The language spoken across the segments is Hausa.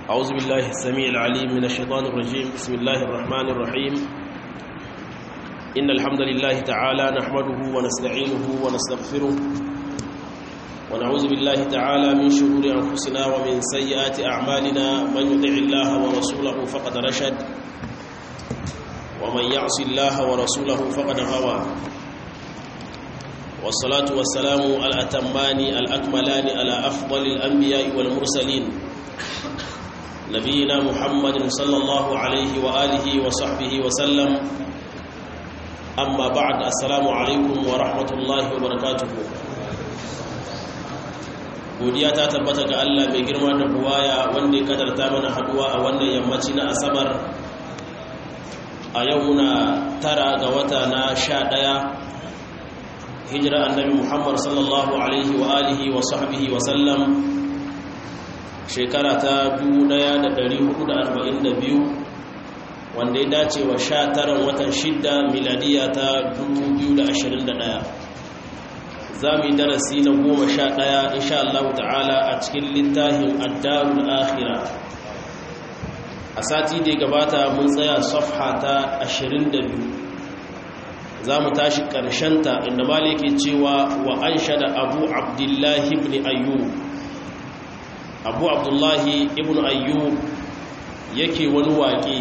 أعوذ بالله السميع العليم من الشيطان الرجيم بسم الله الرحمن الرحيم إن الحمد لله تعالى نحمده ونستعينه ونستغفره ونعوذ بالله تعالى من شرور أنفسنا ومن سيئات أعمالنا من يطع الله ورسوله فقد رشد ومن يعص الله ورسوله فقد غوى والصلاة والسلام الأتمان الأكملان على أفضل الأنبياء والمرسلين نبينا محمد صلى الله عليه وآله وصحبه وسلم أما بعد السلام عليكم ورحمة الله وبركاته godiya ta tabbata ga Allah mai girma da buwaya wanda ya kadarta mana haduwa a wannan yammaci na asabar a yau na tara ga wata na sha ɗaya hijira annabi muhammad sallallahu alaihi wa alihi wa sahbihi wa sallam shekara ta 1442 wanda ya dace wa sha taran watan shidda miladiya ta 2021 za mu yi darasi na goma sha ɗaya insha Allah ta'ala a cikin littafin addarul akhira a sati da ya gabata mun tsaya safha ta 22 za mu tashi ƙarshenta inda maliki cewa wa an shada abu abdullahi ibn ayyub abu abdullahi ibn ayyub yake wani waƙe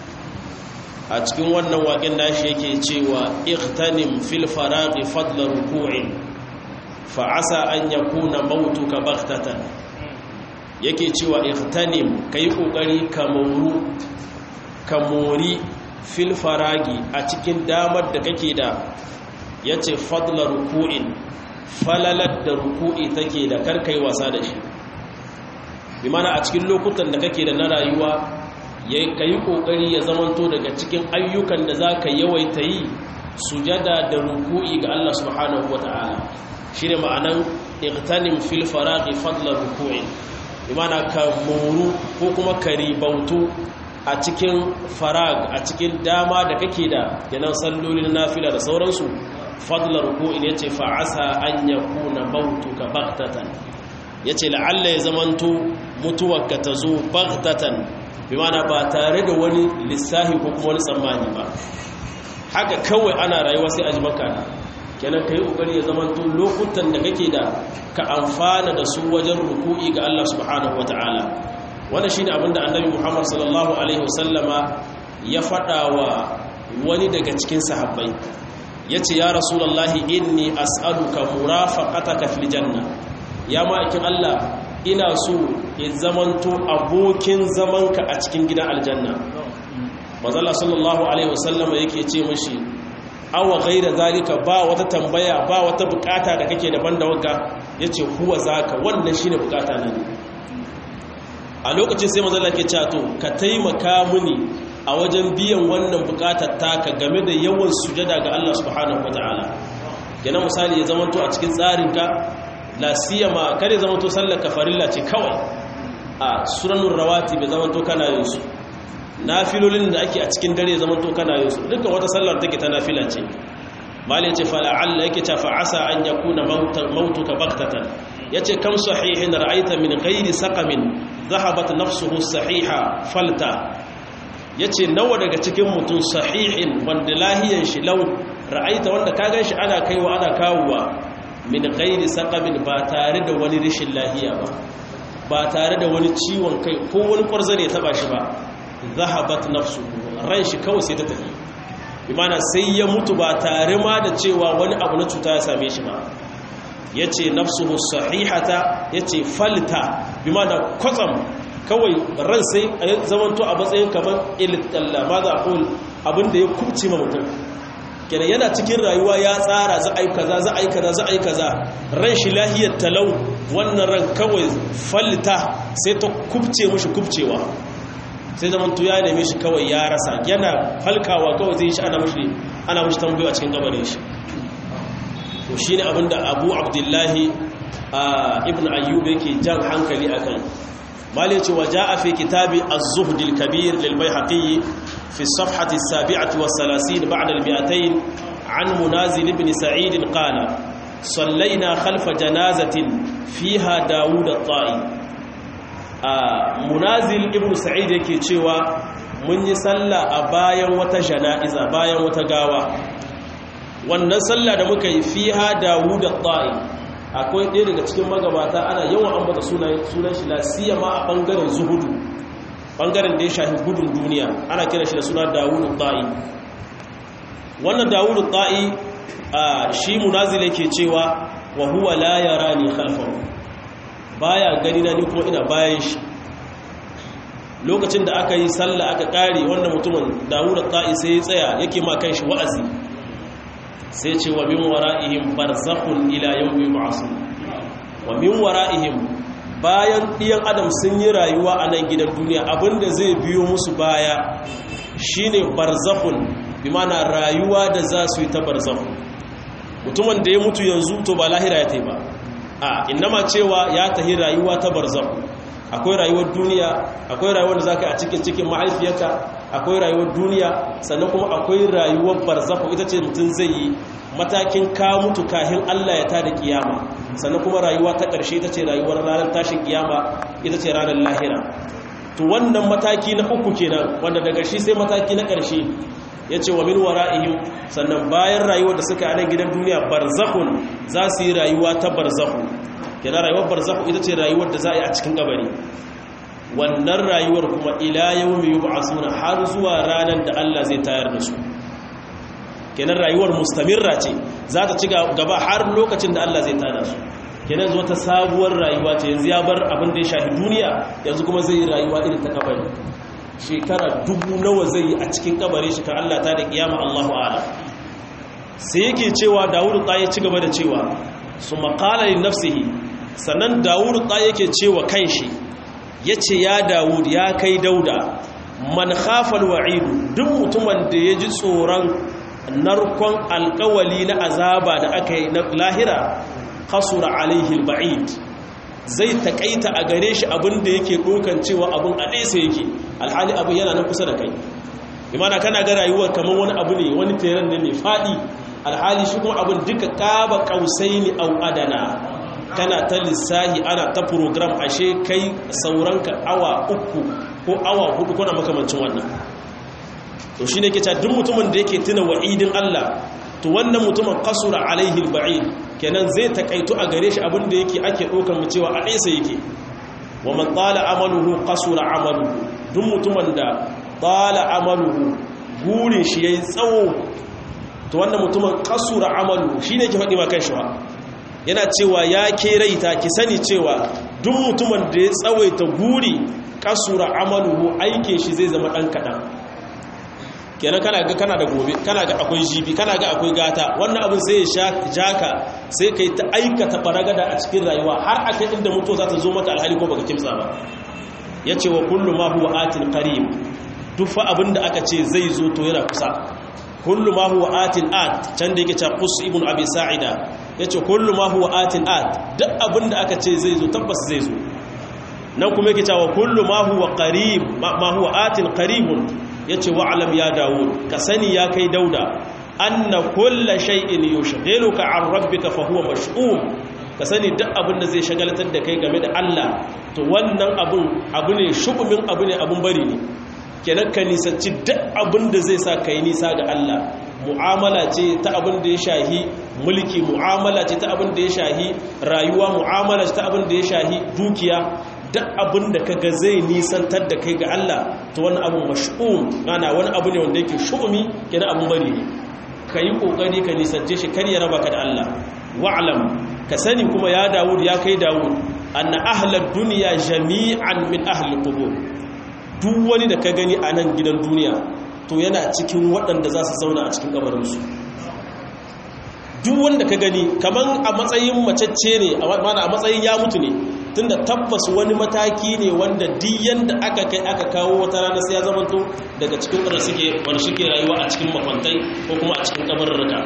a cikin wannan waƙen nashi yake cewa ikhtanim fil faraqi fadla ruku'in fa asa an yakuna mautuka baghtatan yake cewa ikhtanim kai kokari ka mauru ka mori fil faragi a cikin damar da kake da yace fadla ruku'in falalar da ruku'i take da karkai wasa da shi bi mana a cikin lokutan da kake da na rayuwa ka yi ƙoƙari ya zamanto daga cikin ayyukan da za ka yawaita yi sujada da ruku'i ga Allah subhanahu wa ta'ala shi ne ma'anan iktanim fil faraqi fadlar ruku'i bi mana ka moru ko kuma ka ribautu a cikin farag a cikin dama da kake da yanan sallolin nafila da sauransu fadlar ruku'i ne ce fa'asa an yakuna mautuka baghtatan yace la'alla ya zamanto mutuwarka ta zo baghtatan bi mana ba tare da wani lissahi ko kuma wani tsammani ba haka kawai ana rayuwa sai a ji maka kenan ka yi ƙoƙari ya zama tun lokutan da kake da ka amfana da su wajen ruku'i ga Allah subhanahu wata'ala wannan shine abin da annabi Muhammad sallallahu alaihi wasallama ya faɗa wa wani daga cikin sahabbai yace ya rasulullahi inni as'aluka murafaqataka fil janna ya ma'aikin Allah ina so ya zamanto abokin zamanka a cikin gidan aljanna mazala sallallahu alaihi wasallam yake ce mashi awa gaira zalika ba wata tambaya ba wata bukata da kake daban da wanka yace huwa zaka wannan shine bukata na ne a lokacin sai mazala ke cato ka taimaka mini a wajen biyan wannan bukatar taka game da yawan sujada ga Allah subhanahu wataala kenan misali ya zamanto a cikin tsarinka la siyama kare zama to sallar kafarilla ce kawai a suranun rawati bai zama to kana yin su nafilolin da ake a cikin dare zama to kana yin su dukkan wata sallar take ta nafila ce malai ce fala'alla yake ta fa'asa an yakuna mautuka baktatan yace kam sahihin ra'aita min ghairi saqamin dhahabat nafsuhu sahiha falta yace nawa daga cikin mutum sahihin wanda lahiyan shi lau ra'aita wanda ka ganshi ana kaiwa ana kawowa min ghairi saqamin ba tare da wani rishin lahiya ba ba tare da wani ciwon kai ko wani kwarza ne taba shi ba zahabat nafsu ran shi kawai sai ta tafi imana sai ya mutu ba tare ma da cewa wani abu na cuta ya same shi ba yace nafsuhu sahihata yace falta bimana kwatsam kawai ran sai zamanto a matsayin kamar iltalla ma za a abin da ya kubce ma mutum kenan yana cikin rayuwa ya tsara za a yi kaza za a yi kaza za a yi kaza ran shi lahiyar talau wannan ran kawai falta sai ta kubce mushi kubcewa sai zaman tu ya neme shi kawai ya rasa yana falkawa kawai zai shi ana mushi ana mushi tambayo a cikin gabanin shi to shine abinda Abu Abdullahi ibn Ayyub yake jan hankali akan malai ce waja'a fi kitabi az-zuhd al-kabir lil bayhaqi في الصفحة السابعة والثلاثين بعد المئتين عن منازل بن سعيد قال صلينا خلف جنازة فيها داود الطائي munazil ibn sa'id yake cewa mun yi sallah a bayan wata jana'iza bayan wata gawa wannan sallah da muka yi fiha dawud at-ta'i akwai ɗaya daga cikin magabata ana yawan ambata sunan sunan shi la siyama a bangaren zuhudu bangaren da ya shafi gudun duniya ana kira shi da suna dawud at-ta'i wannan dawud at-ta'i shi munazil yake cewa wa huwa la yarani khalfahu baya gani na ni kuma ina bayan shi lokacin da aka yi sallah aka kare wannan mutumin dawud at-ta'i sai ya tsaya yake ma kanshi wa'azi sai ce wa min wara'ihim barzakhun ila yawmi yub'asun wa min wara'ihim bayan ɗiyan adam sun yi rayuwa a nan gidan duniya abinda zai biyo musu baya shine barzakhun bi mana rayuwa da za su yi ta barzakhun mutumin da ya mutu yanzu to ba lahira ya tai ba a innama cewa ya tahi rayuwa ta barzakhun akwai rayuwar duniya akwai rayuwar da zaka a cikin cikin mahaifiyarka akwai rayuwar duniya sannan kuma akwai rayuwar barzakhu ita ce mutum zai yi matakin ka mutu kahin Allah ya tada kiyama sannan kuma rayuwa ta ƙarshe ita ce rayuwar ranar tashin kiyama ita ce ranar lahira to wannan mataki na uku kenan wanda daga shi sai mataki na ƙarshe ya ce wa min wara'ihim sannan bayan rayuwar da suka a nan gidan duniya barzakhun za su yi rayuwa ta barzakhu kenan rayuwar barzakhu ita ce rayuwar da za a yi a cikin kabari wannan rayuwar kuma ila yawmi yub'asuna har zuwa ranar da Allah zai tayar da su kenan rayuwar mustamirra ce za ta ci gaba har lokacin da Allah zai tada su kenan zuwa ta sabuwar rayuwa ce yanzu ya bar abin da ya shafi duniya yanzu kuma zai yi rayuwa irin ta kabari shekara dubu nawa zai yi a cikin kabari shi kan Allah ta da kiyama Allahu a'lam sai yake cewa Dawudu ta ya ci gaba da cewa su maqala li nafsihi sannan Dawudu ta yake cewa kanshi yace ya Dawud ya kai Dauda man khafal wa'idu duk mutumin da ya ji tsoron narkon alkawali na azaba da aka yi na lahira kasura alaihi ba'id zai takaita a gare shi abin da yake dokan cewa abin a nesa yake alhali abin yana nan kusa da kai imana kana ga rayuwar kamar wani abu ne wani teren ne mai faɗi alhali shi kuma abin duka ƙaba ƙausai ne au adana kana ta lissahi ana ta program ashe kai sauranka awa uku ko awa hudu kuna makamancin wannan to shi ne ke duk mutumin da yake tuna wa'idin Allah to wannan mutumin kasura alaihi alba'id kenan zai takaitu a gare shi abin da yake ake ɗaukar mu cewa a nesa yake wa man tsala amaluhu kasura amaluhu duk mutumin da tsala amaluhu burin shi yayi tsawo to wannan mutumin kasura amaluhu shine ke faɗi ma kan shi yana cewa ya ke raita ki sani cewa duk mutumin da ya tsawaita guri kasura amaluhu aikin shi zai zama ɗan kaɗan kenan kana ga kana da gobe kana ga akwai jibi kana ga akwai gata wannan abin sai ya jaka sai kai ta aikata baragada a cikin rayuwa har a kai inda mutuwa za ta zo maka alhali ko baka kimtsa ba yace wa kullu ma huwa atin qarib duk fa abin da aka ce zai zo to yana kusa kullu ma huwa atin at can da yake cewa qus ibn abi sa'ida yace kullu ma huwa atin at duk abin da aka ce zai zo tabbas zai zo nan kuma yake cewa kullu ma huwa qarib ma huwa atin qaribun ya ce wa'alam ya dawo ka sani ya kai dauda anna kulla shay'in yushghiluka an rabbika fa huwa mash'um ka sani duk abin da zai shagaltar da kai game da Allah to wannan abun abu ne shugumin abu ne abun bari ne kenan ka nisanci duk abin da zai sa kai nisa ga Allah mu'amala ce ta abin da ya shahi mulki mu'amala ce ta abin da ya shahi rayuwa mu'amala ce ta abin da ya shahi dukiya duk abin da kaga zai nisantar da kai ga Allah to wani abu mash'um mana wani abu ne wanda yake shu'umi kenan abun bari ne ka yi kokari ka nisance shi kar ya raba ka da Allah wa'lam ka sani kuma ya Dawud ya kai Dawud anna ahlad dunya jami'an min ahli qubur duk wani da ka gani a nan gidan duniya to yana cikin waɗanda za su zauna a cikin kabarinsu duk wanda ka gani kaman a matsayin macacce ne a matsayin ya mutu ne tunda tabbas wani mataki ne wanda diyan da aka kai aka kawo wata rana sai ya zamanto daga cikin wanda suke wanda suke rayuwa a cikin makwantai ko kuma a cikin kabarurruka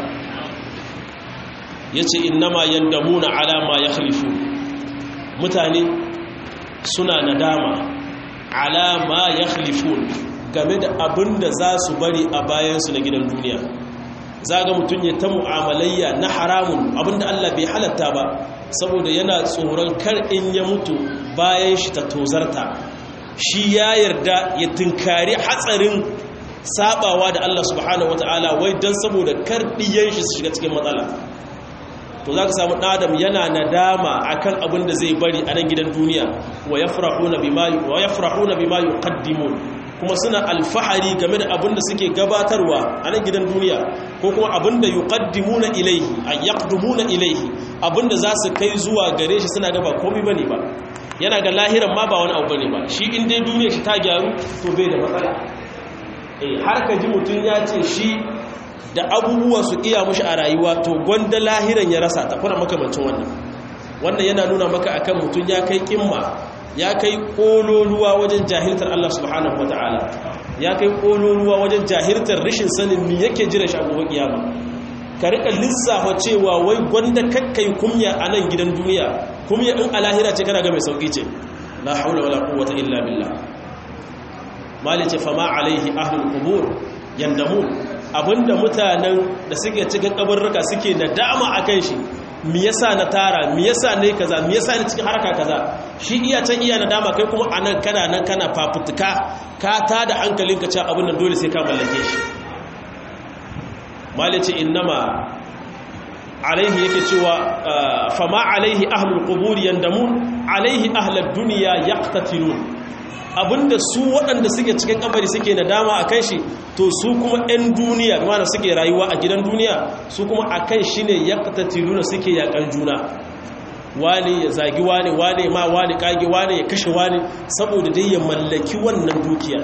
yace innama yandamuna ala ma yakhlifu mutane suna nadama ala ma yakhlifun game da abin da za su bari a bayansu na gidan duniya za ga mutum ya ta mu'amalayya na haramun abinda Allah bai halatta ba saboda yana tsoron kar in ya mutu bayan shi ta tozarta shi ya yarda ya tunkari hatsarin sabawa da Allah subhanahu wataala wai dan saboda kar diyan shi su shiga cikin matsala to za ka samu ɗadam yana nadama akan abin da zai bari a nan gidan duniya wa ya farahuna bima yi kaddimun kuma suna alfahari game da abin da suke gabatarwa a nan gidan duniya ko kuma abin da yi kaddimuna ilaihi a yakdumuna ilaihi abin da za su kai zuwa gare shi suna gaba komi bane ba yana ga lahiran ma ba wani abu bane ba shi in dai duniya shi ta gyaru to bai da matsala har ka ji mutum ya ce shi da abubuwa su iya mushi a rayuwa to gwanda lahiran ya rasa ta kuna makamancin wannan wannan yana nuna maka akan mutum ya kai kimma ya kai kololuwa wajen jahiltar Allah subhanahu wataala ya kai kololuwa wajen jahiltar rashin sanin me yake jira shi a gobe kiyama ka rika lissafa cewa wai gwanda kakkai kumya a nan gidan duniya kumya in a lahira ce kana ga mai sauki ce la haula wala quwwata illa billah malice fama alaihi ahlul qubur yandamun abinda mutanen da suke cikin kabarruka suke nadama akan shi me yasa na tara me yasa ne kaza me yasa ne cikin haraka kaza shi iya can iya nadama kai kuma anan kana nan kana fafutuka ka tada hankalinka cewa abin nan dole sai ka mallake shi malice innama alaihi yake cewa fama alaihi ahlul qubur yandamun alaihi ahlud dunya yaqtatilun abinda su waɗanda suke cikin kabari suke nadama a kan shi to su kuma 'yan duniya mana suke rayuwa a gidan duniya su kuma a kan shi ne ya tattaluna suke yakan juna wani ya zagi wani wani ma wani kage wani ya kashe wani saboda dai ya mallaki wannan dukiya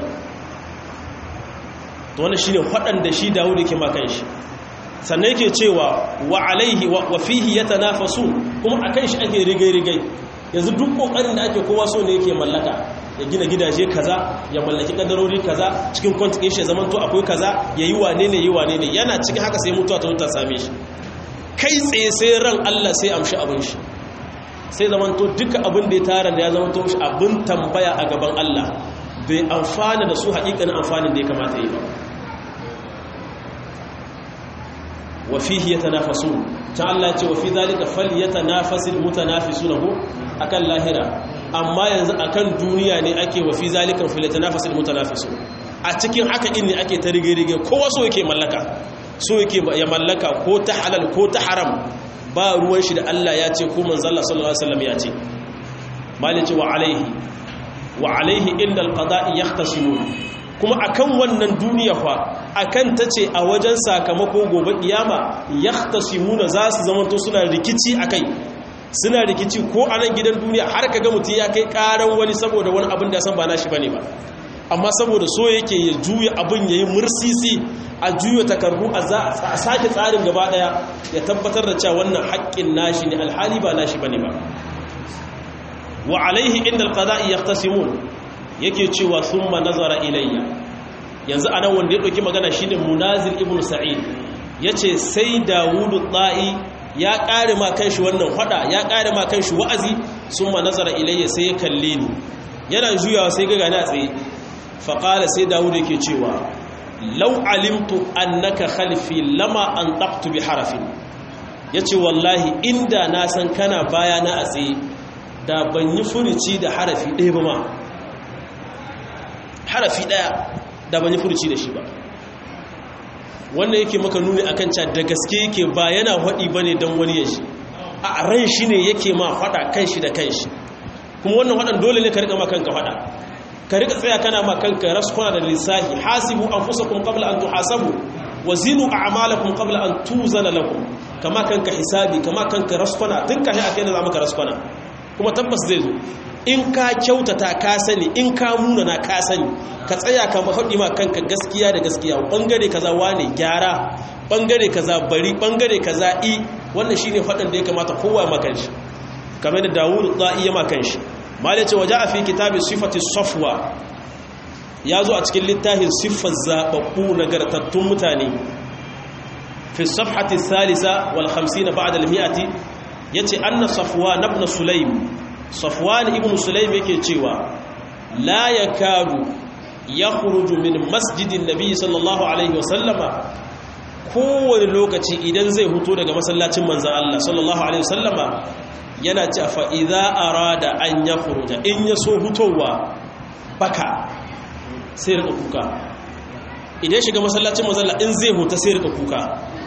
to wani shi ne waɗanda shi dawo da ke makan shi sannan yake cewa wa alaihi wa fihi ya tanafasu kuma a kan shi ake rigai-rigai yanzu duk ƙoƙarin da ake kowa so ne yake mallaka ya gina gidaje kaza ya mallaki kadarori kaza cikin kwantikin shi zaman to akwai kaza ya yi wane ne yi wane ne yana cikin haka sai mutuwa ta wuta same shi kai tsaye sai ran Allah sai amshi abin shi sai zaman to duka abin da ya tara da ya zama to shi abin tambaya a gaban Allah bai amfana da su haƙiƙanin amfanin da ya kamata yi ba wa fihi yatanafasun ta Allah ce wa fi zalika falyatanafasul mutanafisunahu akan lahira amma yanzu akan duniya ne ake wa fi zalika falyatanafasul mutanafisun a cikin haka in ne ake ta rige-rige kowa so yake mallaka so yake ya mallaka ko ta halal ko ta haram ba ruwan shi da Allah ya ce ko manzon Allah sallallahu alaihi wasallam ya ce malice wa alaihi wa alaihi inda alqada'i yahtasimun kuma akan wannan duniya fa akan tace a wajen sakamako gobe kiyama yahtasimuna za su zamanto suna rikici akai suna rikici ko a nan gidan duniya har kaga mutum ya kai karan wani saboda wani abin da san ba nashi bane ba amma saboda so yake ya juya abin yayi mursisi a juya takardu a sake tsarin gaba daya ya tabbatar da cewa wannan haƙƙin nashi ne alhali ba nashi bane ba wa alaihi inda alqada'i yahtasimun yake cewa thumma nazara ilayya yanzu anan wanda ya dauki magana shine munazir ibnu sa'id yace sai dawudu ta'i ya kare ma kanshi wannan fada ya kare ma kanshi wa'azi thumma nazara ilayya sai ya kalle ni yana juyawa sai ga gani a tsaye fa qala sai dawudu yake cewa law alimtu annaka khalfi lama antaqtu bi harafin yace wallahi inda na san kana baya na a tsaye da ban yi furici da harafi ɗaya ba ma harafi ɗaya da ban yi furici da shi ba wannan yake maka nuni a kan da gaske yake ba yana haɗi ba ne don wani ya shi a ran shi ne yake ma haɗa kan shi da kan shi kuma wannan haɗan dole ne ka riƙa makanka haɗa ka riƙa tsaya kana makanka raskuna da lissahi hasibu an fusa kun kabla an tuhasabu wa zinu a amalakun kabla an tuzana lakum kama kanka hisabi kama kanka raskuna tun kashi a kai da za maka raskuna kuma tabbas zai zo in ka kyautata ka sani in ka munana ka sani ka tsaya ka mahaɗi ma kanka gaskiya da gaskiya ɓangare kaza wane gyara ɓangare kaza bari ɓangare kaza i wannan shine faɗin da ya kamata kowa makan shi kamar da dawudu ɗa'i ya makan shi mali ce waje a fi kitabin sifati safwa ya zo a cikin littafin siffar zaɓaɓɓu nagartattun mutane fi safhati salisa wal hamsina ba'da al-mi'ati yace anna safwan ibn sulaym safwan ibn sulaym yake cewa la yakadu yakhruju min masjidin nabiy sallallahu alaihi wasallama kowane lokaci idan zai huto daga masallacin manzon Allah sallallahu alaihi wasallama yana ce fa idza arada an yakhruja in yaso hutowa baka sai rika kuka idan shiga masallacin mazalla in zai huta sai rika kuka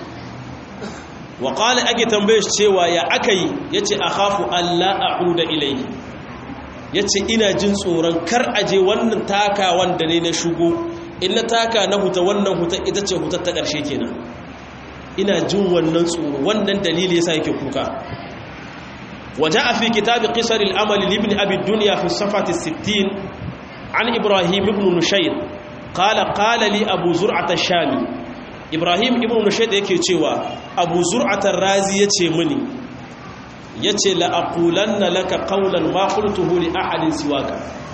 wa qala ake tambaye shi cewa ya akai yace akhafu alla a'uda ilayhi yace ina jin tsoron kar aje wannan taka wanda ne na shugo in na taka na huta wannan huta ita ce hutar ta ƙarshe kenan ina jin wannan tsoro wannan dalili yasa yake kuka وجاء في كتاب قصر الأمل لابن أبي الدنيا في الصفحة الستين عن إبراهيم بن نشير قال قال لي أبو زرعة الشامي إبراهيم بن نشير يكي تشيوا أبو زرعة الرازي يتشي مني يتشي لأقولن لك قولا ما قلته لأحد سواك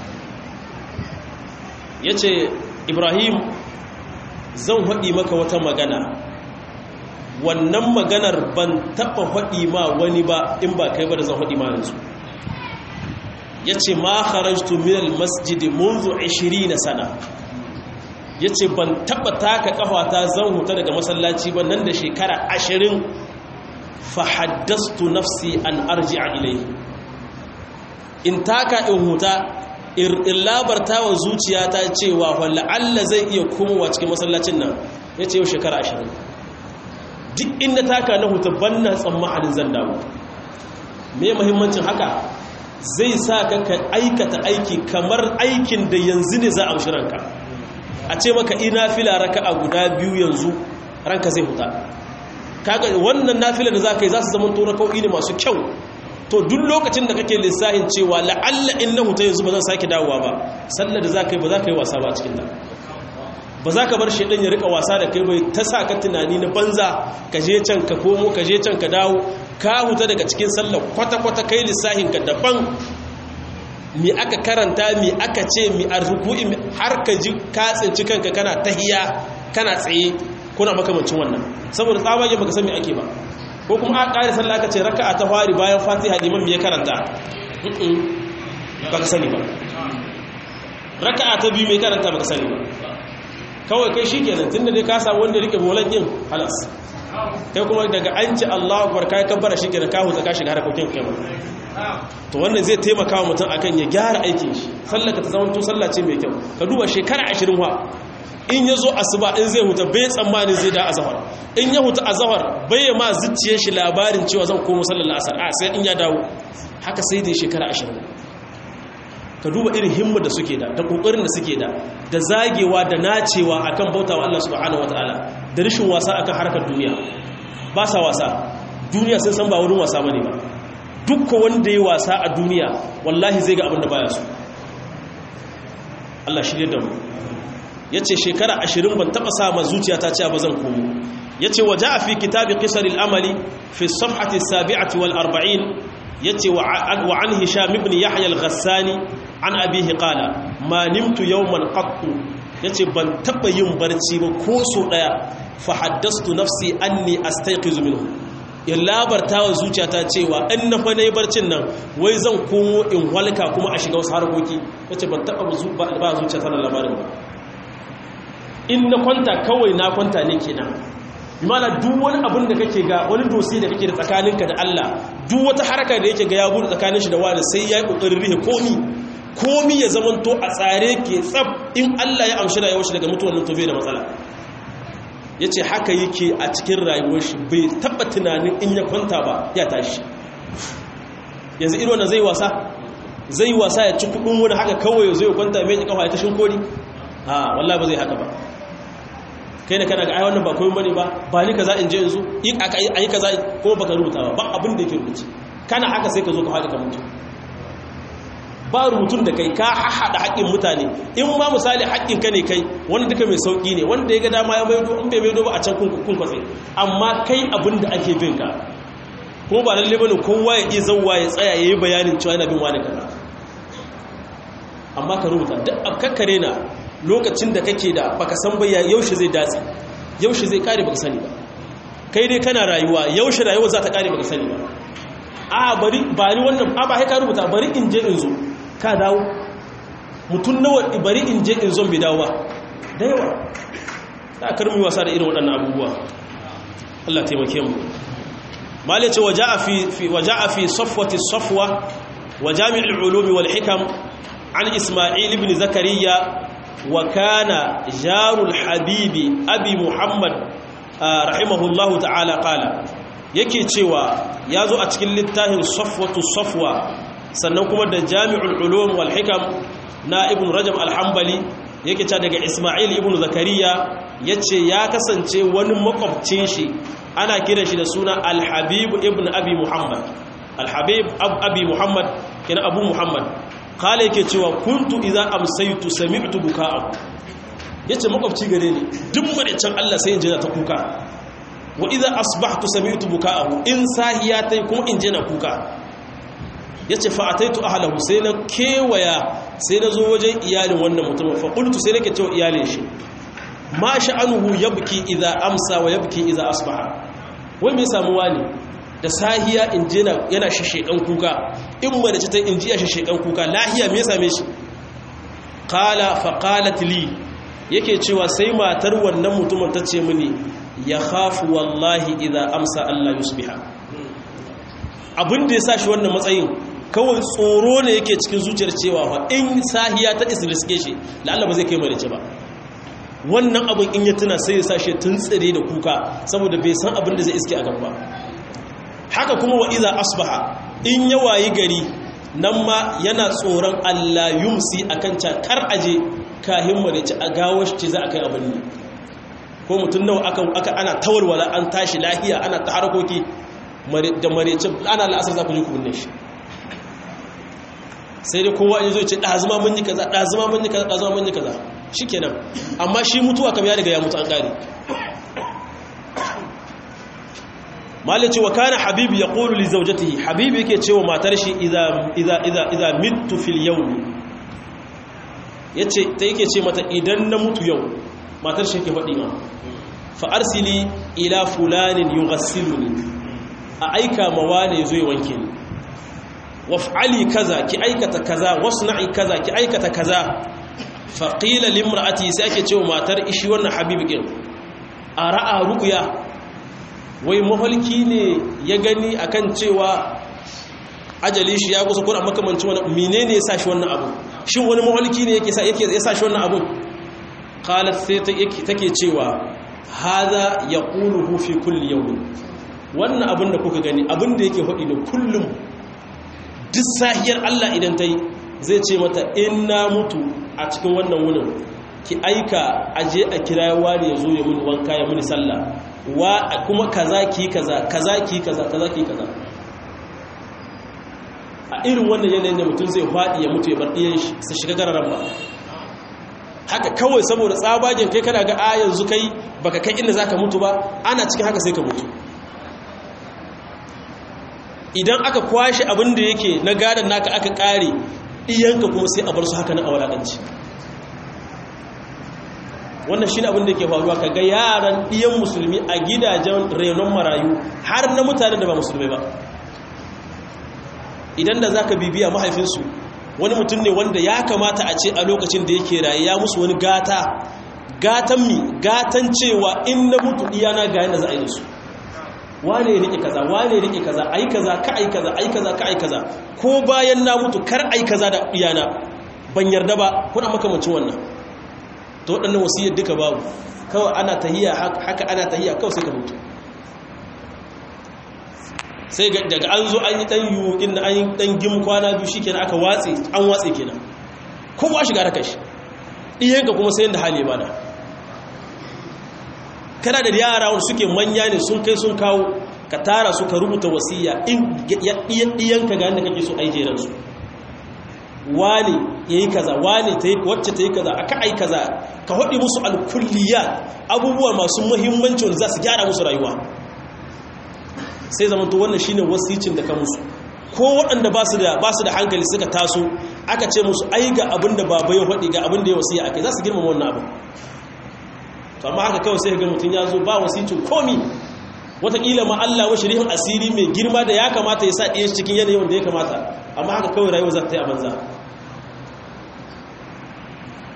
يتشي إبراهيم zan haɗi maka wata magana wannan maganar ban taɓa haɗi ma wani ba in ba kai ba da zan haɗi ma yanzu ya ce ma kharajtu minal masjidi munzu 20 sana ya ce ban taɓa taka ƙafata zan huta daga masallaci ba nan da shekara 20 fa haddastu nafsi an arji a ilai in taka in huta in labarta wa zuciyata cewa walla Allah zai iya komowa cikin masallacin nan ya ce yau shekara 20 duk inda taka na huta banna tsammanin zan dawo me muhimmancin haka zai sa ka ka aikata aiki kamar aikin da yanzu ne za a amshi ranka a ce maka ina fila raka a guda biyu yanzu ranka zai huta kaga wannan nafila da za ka yi za su zama tora kau'i ne masu kyau to duk lokacin da kake lissahin cewa la'alla in na huta yanzu ba zan sake dawowa ba sallar da za ka yi ba za ka yi wasa ba a cikin ta ba za ka bar shaidan ya rika wasa da kai bai ta sa ka tunani na banza ka je can ka komo ka je can ka dawo ka huta daga cikin sallar kwata-kwata kai lissahin ka daban mi aka karanta mi aka ce mi arzuku'i har ka ji ka tsinci kanka kana tahiya kana tsaye kuna makamancin wannan saboda tsabagen baka san me ake ba ko kuma a ƙari sallah aka ce raka'a ta fari bayan fatiha liman me ya karanta baka sani ba raka'a ta biyu mai karanta baka sani ba kawai kai shi kenan tun da dai ka samu wanda rike bolan yin halas kai kuma daga an ci Allah akbar kai kabbara shi kenan ka huta ka shiga harkokin kai to wannan zai taimaka wa mutum akan ya gyara aikin shi sallaka ta zama to sallah ce mai kyau ka duba shekara 20 wa in ya zo asuba in zai huta bai tsammanin zai da azhar in ya huta azhar bai ma zuciyar shi labarin cewa zan komo sallar asar a sai in ya dawo haka sai dai shekara 20 ka duba irin himmar da suke da da kokarin da suke da da zagewa da nacewa akan bautawa Allah subhanahu wataala da rishin wasa akan harkar duniya ba sa wasa duniya sun san ba wurin wasa bane ba dukkan wanda yayi wasa a duniya wallahi zai ga abin da baya so Allah shirye da mu yace shekara 20 ban taba sa ma zuciyata cewa ba zan komo yace waja'a fi kitabi qisar al-amali fi as-safhati as-sabi'ati wal 40 yace wa an hisham ibn yahya al-ghassani an abihi qala ma nimtu yawman qattu yace ban taba yin barci ba ko so daya fa haddastu nafsi anni astayqizu minhu ya labarta wa zuciyata cewa in na fa nayi barcin nan wai zan komo in walka kuma a shiga wasu harkoki yace ban taba ba zuciyata na labarin ba in na kwanta kawai na kwanta ne kenan imana duk wani abin da kake ga wani dosi da kake da tsakaninka da Allah duk wata haraka da yake ga ya bude tsakanin shi da wani sai ya yi kokarin rihe komi komi ya zamanto a tsare ke tsab in Allah ya amshi rayuwar shi daga mutuwar nan to bai da matsala yace haka yake a cikin rayuwar shi bai taba tunanin in ya kwanta ba ya tashi yanzu irin wannan zai wasa zai wasa ya ci kudin wani haka kawai zai kwanta mai kafa ya tashin kori a wallahi ba zai haka ba kai da kana ga ai wannan ba komai bane ba ba ni kaza in je yanzu in aka yi kaza ko baka rubuta ba ba abin da yake rubuce kana haka sai ka zo ka haɗe ka mutu ba rubutun da kai ka haɗa haƙƙin mutane in ma misali haƙƙin ka ne kai wanda duka mai sauƙi ne wanda ya ga dama ya maido in bai maido ba a can kun kwatse amma kai abin da ake bin ka ko ba lalle bane kowa ya iya zauwa ya tsaya ya yi bayanin cewa yana bin wani kaza amma ka rubuta duk kakkare na lokacin da kake da baka san ba yaushe zai datse yaushe zai kare baka sani ba kai dai kana rayuwa yaushe rayuwa za ta kare baka sani ba a bari bari wannan a ba sai ka rubuta bari in je in zo ka dawo mutum nawa bari in je in zo bai dawo ba da yawa za a karmi wasa da irin waɗannan abubuwa Allah taimake mu malai ce waja'a fi waja'a fi safwati safwa wa jami'ul ulumi wal hikam an isma'il ibn zakariya wa kana jarul habibi abi muhammad rahimahullahu ta'ala qala yake cewa yazo a cikin littafin safwatu safwa sannan kuma da jami'ul ulum wal hikam na ibn rajab al-hanbali yake cewa daga isma'il ibn zakariya yace ya kasance wani makwabcin shi ana kiran shi da suna al-habib ibn abi muhammad al-habib abi muhammad kina abu muhammad kala yake cewa kuntu idza amsaytu sami'tu buka'ahu yace makwabci gare ni duk madacin Allah sai in je ta kuka wa idza asbahtu sami'tu buka'ahu in sahiya tai kuma in je na kuka yace fa ataitu ahlahu sai na kewaya sai na zo wajen iyalin wannan mutum fa qultu sai nake cewa iyalin shi ma sha'anuhu yabki idza amsa wa yabki idza asbaha wai me samu wani da sahiya in je yana shishekan kuka in madace ta in ji ya shishekan kuka lahiya me same shi qala fa qalat li yake cewa sai matar wannan mutumin ta ce mini ya khafu wallahi idza amsa Allah yusbiha abin da ya sa shi wannan matsayin kawai tsoro ne yake cikin zuciyar cewa fa in sahiya ta isriske shi lalla ba zai kai madace ba wannan abin in ya tuna sai ya sa shi tuntsire da kuka saboda bai san abin da zai iske a gaba haka kuma wa iza asbaha in ya wayi gari nan ma yana tsoron Allah yumsi akan ca kar aje kahin madace a gawo shi za a kai abin ne ko mutum nawa aka aka ana tawarwala an tashi lahiya ana ta harkoki da marece ana la'asar za ku ji ku binne shi sai dai kowa ya zo ce ɗazuma mun yi kaza ɗazuma mun yi kaza ɗazuma mun yi kaza shi kenan amma shi mutuwa kam ya riga ya mutu an ƙari malin cewa kana habibu ya ƙolu li zaujatihi habibu yake cewa matar shi iza mitu fil yau yace ta yake ce mata idan na mutu yau matar shi ke faɗi ma fa'arsili ila fulanin yi a aika mawa ne zo ya wanke ni waf'ali kaza ki aikata kaza wasna'i kaza ki aikata kaza faqila limra'ati sai ake cewa matar ishi wannan habibikin ara'a ruqya wai mahalki ne ya gani akan cewa ajali shi ya kusa kuna makamancin wani menene ya sa shi wannan abu shin wani mahalki ne yake sa yake ya sa shi wannan abu qalat sai take cewa hadha yaquluhu fi kulli yawm wannan abin da kuka gani abin da yake hadi da kullum duk sahiyar Allah idan ta yi zai ce mata in na mutu a cikin wannan wunin ki aika aje a kirayewa ne ya zo ya muni wanka ya muni sallah wa kuma kaza ki kaza kaza ki kaza kaza ki kaza a irin wannan yanayin da mutum zai faɗi ya mutu ya bar ɗiyan shi su shiga gararan ba haka kawai saboda tsabagen kai kana ga a yanzu kai baka kai inda zaka mutu ba ana cikin haka sai ka mutu idan aka kwashe abin da yake na gadon naka aka kare iyanka kuma sai a bar su haka na awalakanci wannan shi ne abin da yake faruwa ka ga yaran iyan musulmi a gidajen renon marayu har na mutane da ba musulmi ba idan da za ka bibiya mahaifinsu wani mutum ne wanda ya kamata a ce a lokacin da yake raye ya musu wani gata gatan mi gatan cewa in na mutu iyana ga yadda za a yi da su wane ya rike kaza wane ya rike kaza ai kaza ka ai kaza ai kaza ka ai kaza ko bayan na mutu kar ai kaza da iyana ban yarda ba kuna makamancin wannan to waɗannan wasiyar duka babu kawai ana tahiya haka ana tahiya kawai sai ka mutu sai daga an zo an yi ɗan yiwu inda an yi ɗan gim kwana biyu shi kenan aka watse an watse kenan kowa shiga da kashi ɗiyanka kuma sai yadda hali bada kana da yara wanda suke manya ne sun kai sun kawo ka tara su ka rubuta wasiya in ɗiyanka ga yadda kake so ai jeransu wane ya yi kaza wane wacce ta yi kaza aka ai kaza ka haɗi musu alkulliya abubuwa masu muhimmanci wanda za su gyara musu rayuwa sai zama to wannan shine wasicin da ka musu ko waɗanda ba su da ba su da hankali suka taso aka ce musu ai ga abin da baba ya faɗi ga abin da ya wasiya akai za su girmama wannan abin to amma haka kawai sai ga mutum ya zo ba wasicin komi wataƙila ma Allah wa shari'in asiri mai girma da ya kamata ya sa ɗiyan cikin yanayin wanda ya kamata amma haka kawai rayuwa za ta yi a banza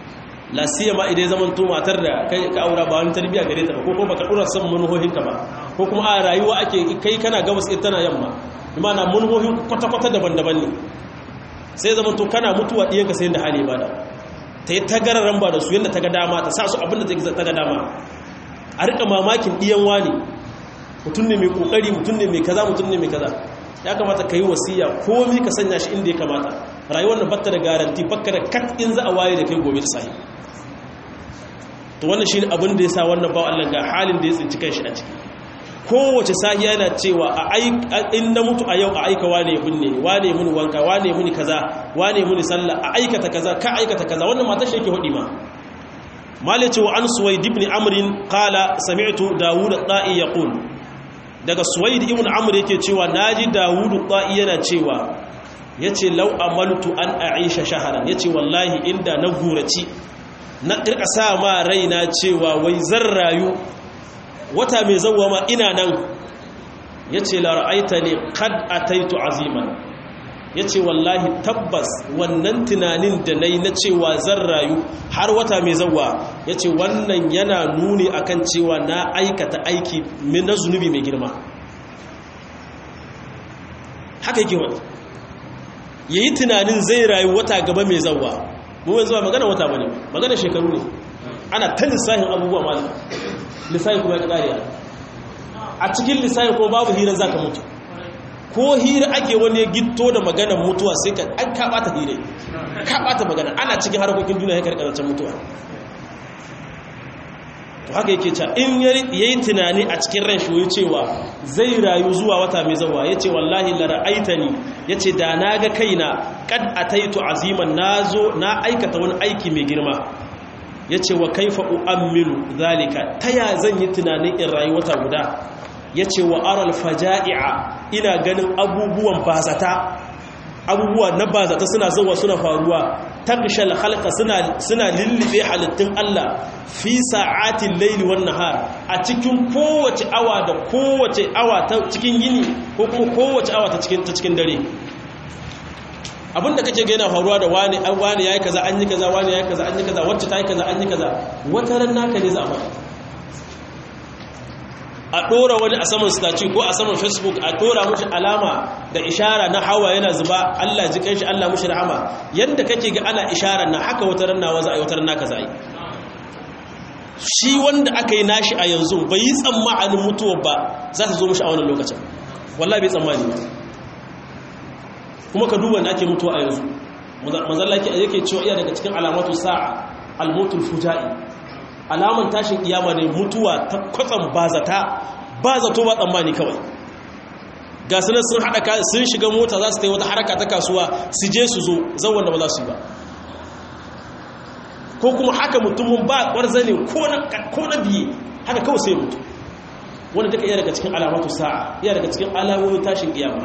lasiya ma idan zaman to matar da kai ka aura ba wani tarbiyya gare ta ba ko kuma baka dora san manuhohinka ba ko kuma a rayuwa ake kai kana gabas ita tana yamma imana munhohin kwata-kwata daban-daban ne sai zama to kana mutuwa ɗiyanka sai da hali bada ta yi tagararan ba da su yadda ta ga dama ta sa su abinda ta ga dama a rika mamakin ɗiyan wani mutum ne mai ƙoƙari mutum ne mai kaza mutum ne mai kaza ya kamata ka yi wasiya komi ka sanya shi inda ya kamata rayuwar da batta da garanti bakka da kat in za a waye da kai gobe da sahi to wannan shi abin da ya sa wannan bawa Allah ga halin da ya tsinci kanshi a ciki kowace sahiya yana cewa a in na mutu a yau a aika wane ya binne ni wane muni wanka wane muni kaza wane muni sallah a aikata kaza ka aikata kaza wannan matar shi yake hudi ma malice wa an suwaid ibn amr qala sami'tu dawud at-ta'i yaqul daga suwaid ibn amr yake cewa naji dawud at-ta'i yana cewa yace law amaltu an a'isha shahran yace wallahi inda na guraci na kirka sa ma raina cewa wai zan rayu wata mai zauwa ma ina nan ya ce lara'aita ne kad a taitu aziman ya ce wallahi tabbas wannan tunanin da na yi na cewa zan rayu har wata mai zauwa ya ce wannan yana nuni akan cewa na aikata aiki na zunubi mai girma haka yake wani ya yi tunanin zai rayu wata gaba mai zauwa mu yanzu ba magana wata bane magana shekaru ne ana ta lissahin abubuwa malam lissahi kuma ya ƙariya a cikin lissahi ko babu hira za ka mutu ko hira ake wani gito da maganar mutuwa sai ka an kaɓata hira kaɓata magana ana cikin harkokin duniya ya karkarancin mutuwa to haka yake ca in ya yi tunani a cikin ran shi cewa zai rayu zuwa wata mai zawa ya ce wallahi lara'aita ni ya ce da na ga kaina kad a taitu aziman na zo na aikata wani aiki mai girma ya ce wa kaifa u'ammilu zalika ta ya zan yi tunanin in rayu wata guda ya ce wa aral faja'i'a ina ganin abubuwan bazata abubuwa na bazata suna zuwa suna faruwa takshal halka suna suna lullube halittun Allah fi sa'atin laili wan nahar a cikin kowace awa da kowace awa ta cikin yini ko kuma kowace awa ta cikin ta cikin dare abinda kake ga yana faruwa da wani an wani yayi kaza an yi kaza wani yayi kaza an yi kaza wacce ta yi kaza an yi kaza wata ran naka ne za a faɗi a ɗora wani a saman staci ko a saman facebook a ɗora mushi alama da ishara na hawa yana zuba allah ji kanshi allah mushi rahama yadda kake ga ana ishara na haka wata rannawa za a yi wata ranna ka za a yi shi wanda aka yi nashi a yanzu bai yi tsammanin mutuwa ba za ta zo mushi a wannan lokacin wallah bai tsammani ba kuma ka duba da ake mutuwa a yanzu manzalla yake cewa iya daga cikin alamatu sa'a almotul fuja'i alaman tashin kiyama ne mutuwa ta kwatsam bazata ba zato ba tsammani kawai ga sunan sun haɗa sun shiga mota za su ta yi wata haraka ta kasuwa su je su zo zan wanda ba za su yi ba ko kuma haka mutumin ba ƙwarza ne ko na biye haka kawai sai mutu wanda duka iya daga cikin alamatu sa'a iya daga cikin alamomin tashin kiyama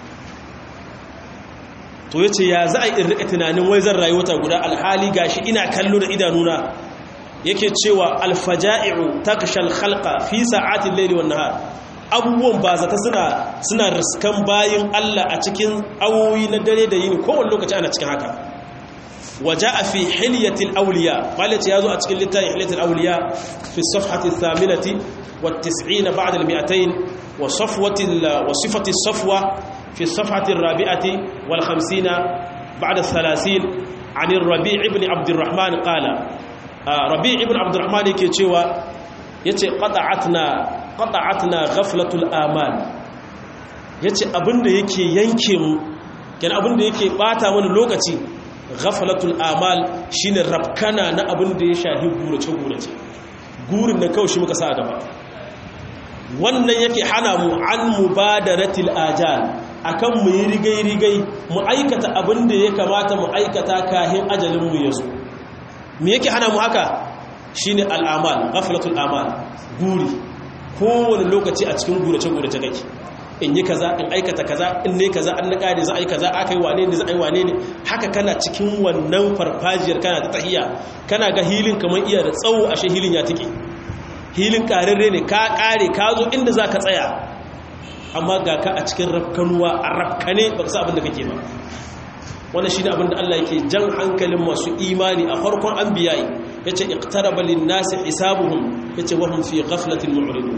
to yace ya za a yi in rika tunanin wai zan rayu wata guda alhali gashi ina kallo da idanuna yake cewa alfaja'i'u takshal khalqa fi sa'atil layli wan nahar abubuwan ba zata suna suna riskan bayin Allah a cikin awoyi na dare da yini kowane lokaci ana cikin haka waja'a fi hilyatil awliya malati yazo a cikin littafin hilyatil awliya fi safhati thaminati wat 90 ba'da al 200 wa safwati wa sifati safwa في الصفحة الرابعة والخمسين بعد الثلاثين عن الربيع بن عبد الرحمن قال ربيع بن عبد الرحمن يكي yace qata'atna qata'atna ghaflatul amal yace abinda yake yanke mu kenan abinda yake bata mana lokaci ghaflatul amal shine rabkana na abinda ya shahi gurace gurace gurin da kawai shi muka sa gaba wannan yake hana mu an mubadaratil ajal akan mu yi rigai rigai mu aikata abinda ya kamata mu aikata kahin ajalin mu yazo me yake hana mu haka shine al'amal ghaflatul amal guri kowane lokaci a cikin gurace gurace kake in yi kaza in aikata kaza in ne kaza an na kare za a yi kaza aka yi wane ne za a yi wane ne haka kana cikin wannan farfajiyar kana ta tahiya kana ga hilin kamar iya da tsawo ashe hilin ya tike hilin kararre ne ka kare ka zo inda za ka tsaya amma ga ka a cikin rafkanuwa a rafkane ba ka sa abin da kake ba wannan shine abin da Allah yake jan hankalin masu imani a farkon anbiya'i yace iqtaraba lin-nasi hisabuhum yace wa hum fi ghaflatin mu'ridun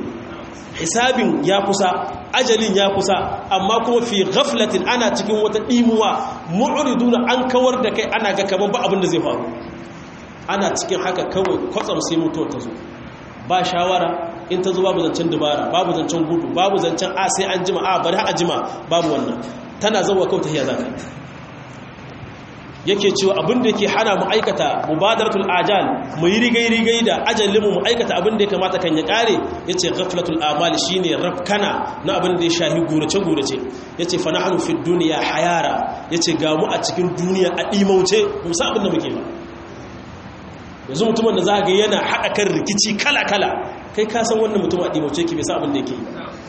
hisabin ya kusa ajalin ya kusa amma kuma fi ghaflatin ana cikin wata dimuwa mu'riduna an kawar da kai ana ga kaman ba abin da zai faru ana cikin haka kawai kwatsam sai mutuwa ta zo ba shawara in ta zo babu zancen dubara babu zancen gudu babu zancen a sai an jima a bari a jima babu wannan tana zauwa kawai ta hiya zaka yake cewa abin da yake hana mu aikata mubadaratul ajal mu yi rigai-rigai da ajalin mu aikata abin da ya kamata kan ya kare yace ghaflatul amal shine rafkana na abin da ya shahi gurace gurace yace fa nahnu fid dunya hayara yace ga mu a cikin duniya a dimauce mu sa abin da muke ba yanzu mutumin da za ga yana haɗa kan rikici kala kala kai ka san wannan mutum a dimauce ki bai sa abin da yake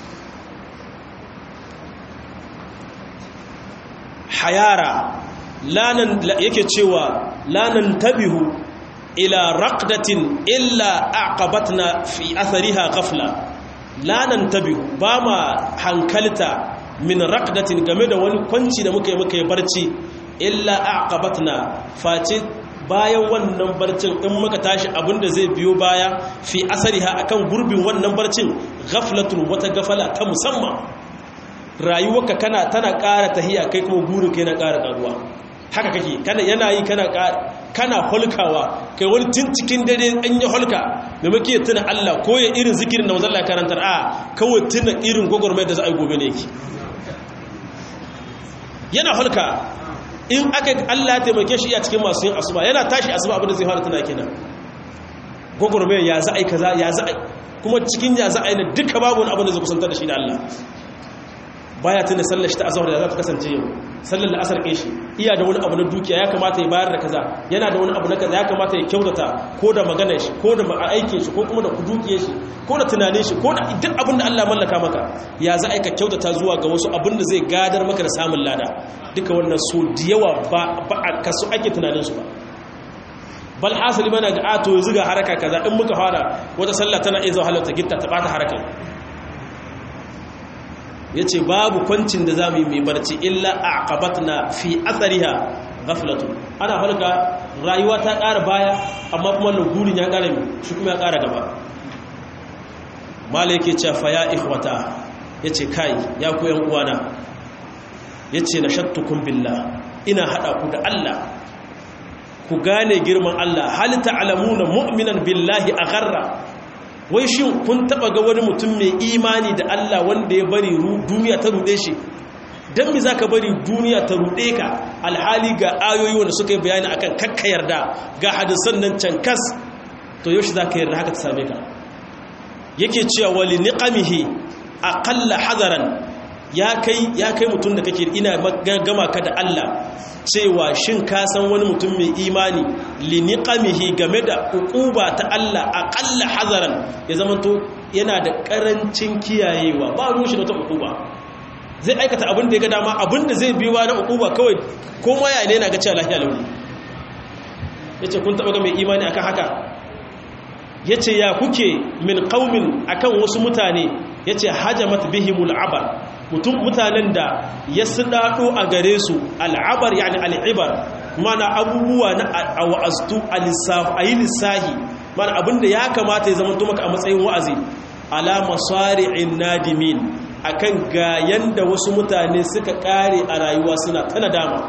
hayara lanan yake cewa lanan tabihu ila raqdatin illa aqabatna fi athariha ghafla lanan tabihu ba ma hankalta min raqdatin game da wani kwanci da muka yi muka yi barci illa aqabatna face bayan wannan barcin in muka tashi abinda zai biyo baya fi asariha akan gurbin wannan barcin ghaflatun wata gafala ta musamman rayuwarka kana tana ƙara tahiya kai kuma burin kai na ƙara ƙaruwa haka kake kana yana yi kana kana holkawa kai wani tun cikin dare an yi holka da muke tuna Allah ko ya irin zikirin da manzon Allah karantar a kawai tuna irin gogormai da za a yi gobe ne yake yana holka in aka Allah ya taimake shi a cikin masu yin asuba yana tashi asuba abin da zai fara tuna kenan gogormai ya za a yi kaza ya za a kuma cikin ya za a yi na duka babu wani abin da zai kusantar da shi da Allah baya tunda sallar shi ta azhar da za ta kasance yau sallar la'asar kai shi iya da wani abu na dukiya ya kamata ya bayar da kaza yana da wani abu na kaza ya kamata ya kyautata ko da maganar shi ko da aikin shi ko kuma da dukiyar shi ko da tunanin shi ko da duk abin da Allah mallaka maka ya za a ka kyautata zuwa ga wasu abin da zai gadar maka da samun lada duka wannan so da yawa ba a kasu ake tunanin su ba bal hasali mana ga ato yanzu ga haraka kaza in muka fara wata sallah tana iya zuwa halarta gitta ta bata harakai ya ce babu kwancin da za mu yi mai barci illa a na fi asariha gafilatu ana halka rayuwa ta ƙara baya amma kuma lagurin ya ƙara mai shi kuma ya ƙara gaba mala yake cewa ya ikhwata ya ce kai ya ku yan uwana ya ce na shattukun billah ina haɗa ku da Allah ku gane girman Allah halitta alamuna mu'minan billahi a garra wai shi kun taba ga wani mutum mai imani da Allah wanda ya bari duniya ta rude shi dan me zaka bari duniya ta rude ka alhali ga ayoyi wanda suka yi bayani akan kakka yarda ga hadisan nan cankas to yaushe zaka yarda haka ta same ka yake cewa wali niqamihi aqalla hadaran ya kai ya kai mutum da kake ina gama ka da Allah cewa shin ka san wani mutum mai imani liniqamihi game da ukuba ta Allah aqalla hazaran ya zamanto yana da karancin kiyayewa ba ruwan shi da ta ukuba zai aikata abin da ya ga dama abin da zai biyo na ukuba kawai ko ma ya ne yana ga cewa lafiya launi yace kun taba ga mai imani akan haka yace ya kuke min qaumin akan wasu mutane yace hajamat bihimul abar mutum mutanen da ya daɗo a gare su al'abar yani al'ibar mana abubuwa na a wa'aztu a yi lissahi mana abinda ya kamata ya zama maka a matsayin wa'azi ala masari'in nadimin akan ga yanda wasu mutane suka kare a rayuwa suna ta nadama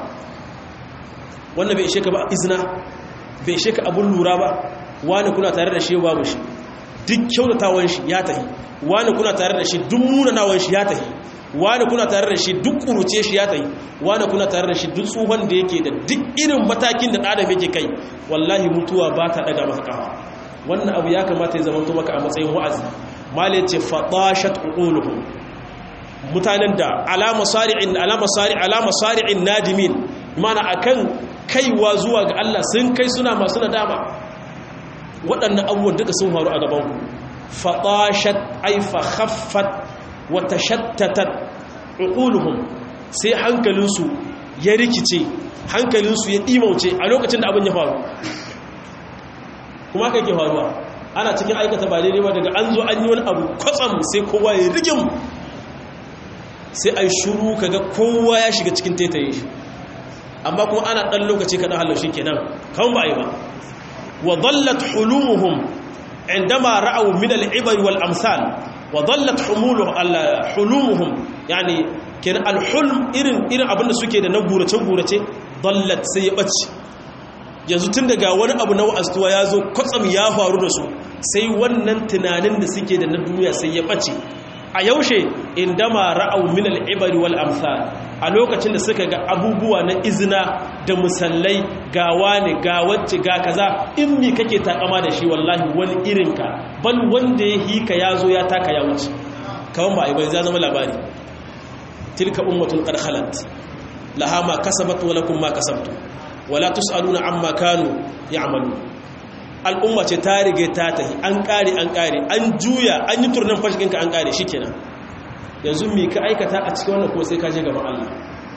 wannan bai ishe ka ba izina bai ishe ka abun lura ba wani kuna tare da shi babu shi duk kyautatawan shi ya tahi wani kuna tare da shi duk munanawan shi ya tahi wani kuna tare da shi duk kuruce shi ya tayi wani kuna tare da shi duk tsohon da yake da duk irin matakin da adam yake kai wallahi mutuwa ba ta daga masa kafa wannan abu ya kamata ya zama maka a matsayin wa'azi malai ce fadashat uquluhum mutanen da alama sari'in alama sari alama sari'in nadimin mana akan kaiwa zuwa ga Allah sun kai suna masu nadama waɗannan abubuwan duka sun faru a gaban ku fadashat ay fa khaffat wata shattatar uquluhum sai hankalinsu ya rikice hankalinsu ya ɗimauce a lokacin da abin ya faru kuma haka yake faruwa ana cikin aikata ba daidai ba daga an zo an yi wani abu kwatsam sai kowa ya rigim sai a yi shuru kaga kowa ya shiga cikin taitaye shi amma kuma ana ɗan lokaci kaɗan halar shi kenan kan ba a yi ba wa zallat hulumuhum indama ra'awu min al'ibar wal amsal wa dallat humuluhum alla hulumuhum yani kenan alhulm irin irin abinda suke da na gurace gurace dallat sai ya bace yanzu tun daga wani abu na wa'astuwa ya zo kwatsam ya faru da su sai wannan tunanin da suke da na duniya sai ya bace a yaushe indama ra'au min al-ibari wal amsal a lokacin da suka ga abubuwa na izina da musallai ga wani ga wacce ga kaza in mi kake takama da shi wallahi wani irinka bal wanda ya hika ya zo ya taka ya wuce kawan ba bai za zama labari tilka ummatun qad khalat laha ma kasabat wa lakum ma kasabtum wala tusaluna amma kanu ya'malu al'umma ce ta rige ta tahi an kare an kare an juya an yi turnan fashikinka an kare shikenan yanzu me ka aikata a cikin wannan ko sai ka je gaban Allah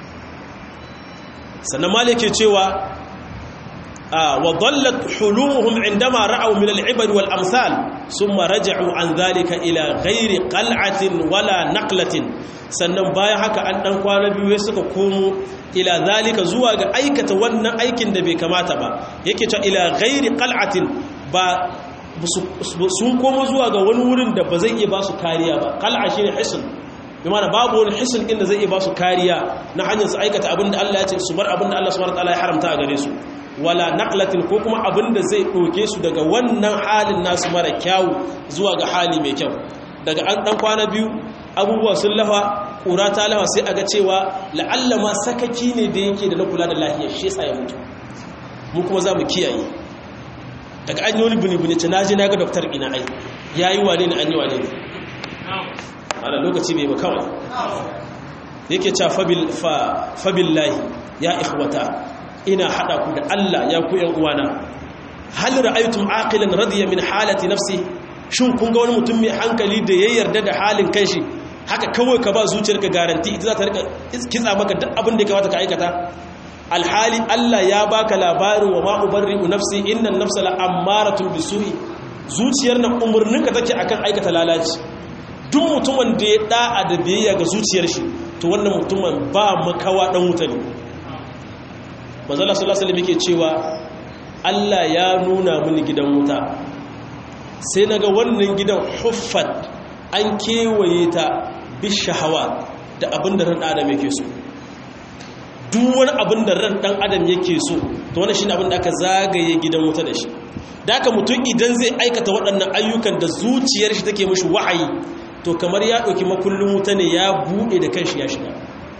sannan malike cewa wa dallat hulumuhum indama ra'aw min al-ibad wal amsal thumma raja'u an dhalika ila ghairi qal'atin wala naqlatin sannan bayan haka an dan kwana biyu suka komo ila zalika zuwa ga aikata wannan aikin da bai kamata ba yake ta ila ghairi qal'atin ba sun komo zuwa ga wani wurin da ba zai iya ba su kariya ba qal'a shine hisn bi mana babu wani hisn inda zai iya ba su kariya na hanyar su aikata abin da Allah ya ce su bar abin da Allah subhanahu wataala ya haramta a gare su wala naqlatin ko kuma abin da zai doke su daga wannan halin nasu mara kyau zuwa ga hali mai kyau daga an dan kwana biyu abubuwa sun lafa ƙura ta lafa sai a ga cewa la'alla ma sakaki ne da yake da na kula da lahiyar shi yasa ya mutu mu kuma za mu kiyaye daga an yi wani bini-bini ce na ji na ga doktor ina ai ya yi wane ne an yi wane ne ana lokaci bai ba kawai yake ca fabillahi ya ikhwata ina haɗa ku da Allah ya ku ‘yan uwana hal ra'aytum aqilan radiya min halati nafsi shin kun ga wani mutum mai hankali da ya yarda da halin kanshi haka kawai ka ba zuciyarka garanti ita za ta rika kitsa maka duk abin da ya kamata ka aikata alhali Allah ya baka labarin wa ma ubarri'u nafsi innan nafsa la'ammaratun bisu'i zuciyar nan umurninka take akan aikata lalaci duk mutumin da ya da'a da biyayya ga zuciyar shi to wannan mutumin ba makawa dan wuta ne manzo Allah sallallahu alaihi wasallam yake cewa Allah ya nuna mini gidan wuta sai naga wannan gidan huffat an kewaye ta bishahawa da abin da ran adam yake so duk wani abin da ran dan adam yake so to wannan shine abin da aka zagaye gidan wuta da shi da aka mutum idan zai aikata waɗannan ayyukan da zuciyar shi take mishi wa'ayi to kamar ya ɗauki makullin wuta ne ya buɗe da kanshi ya shiga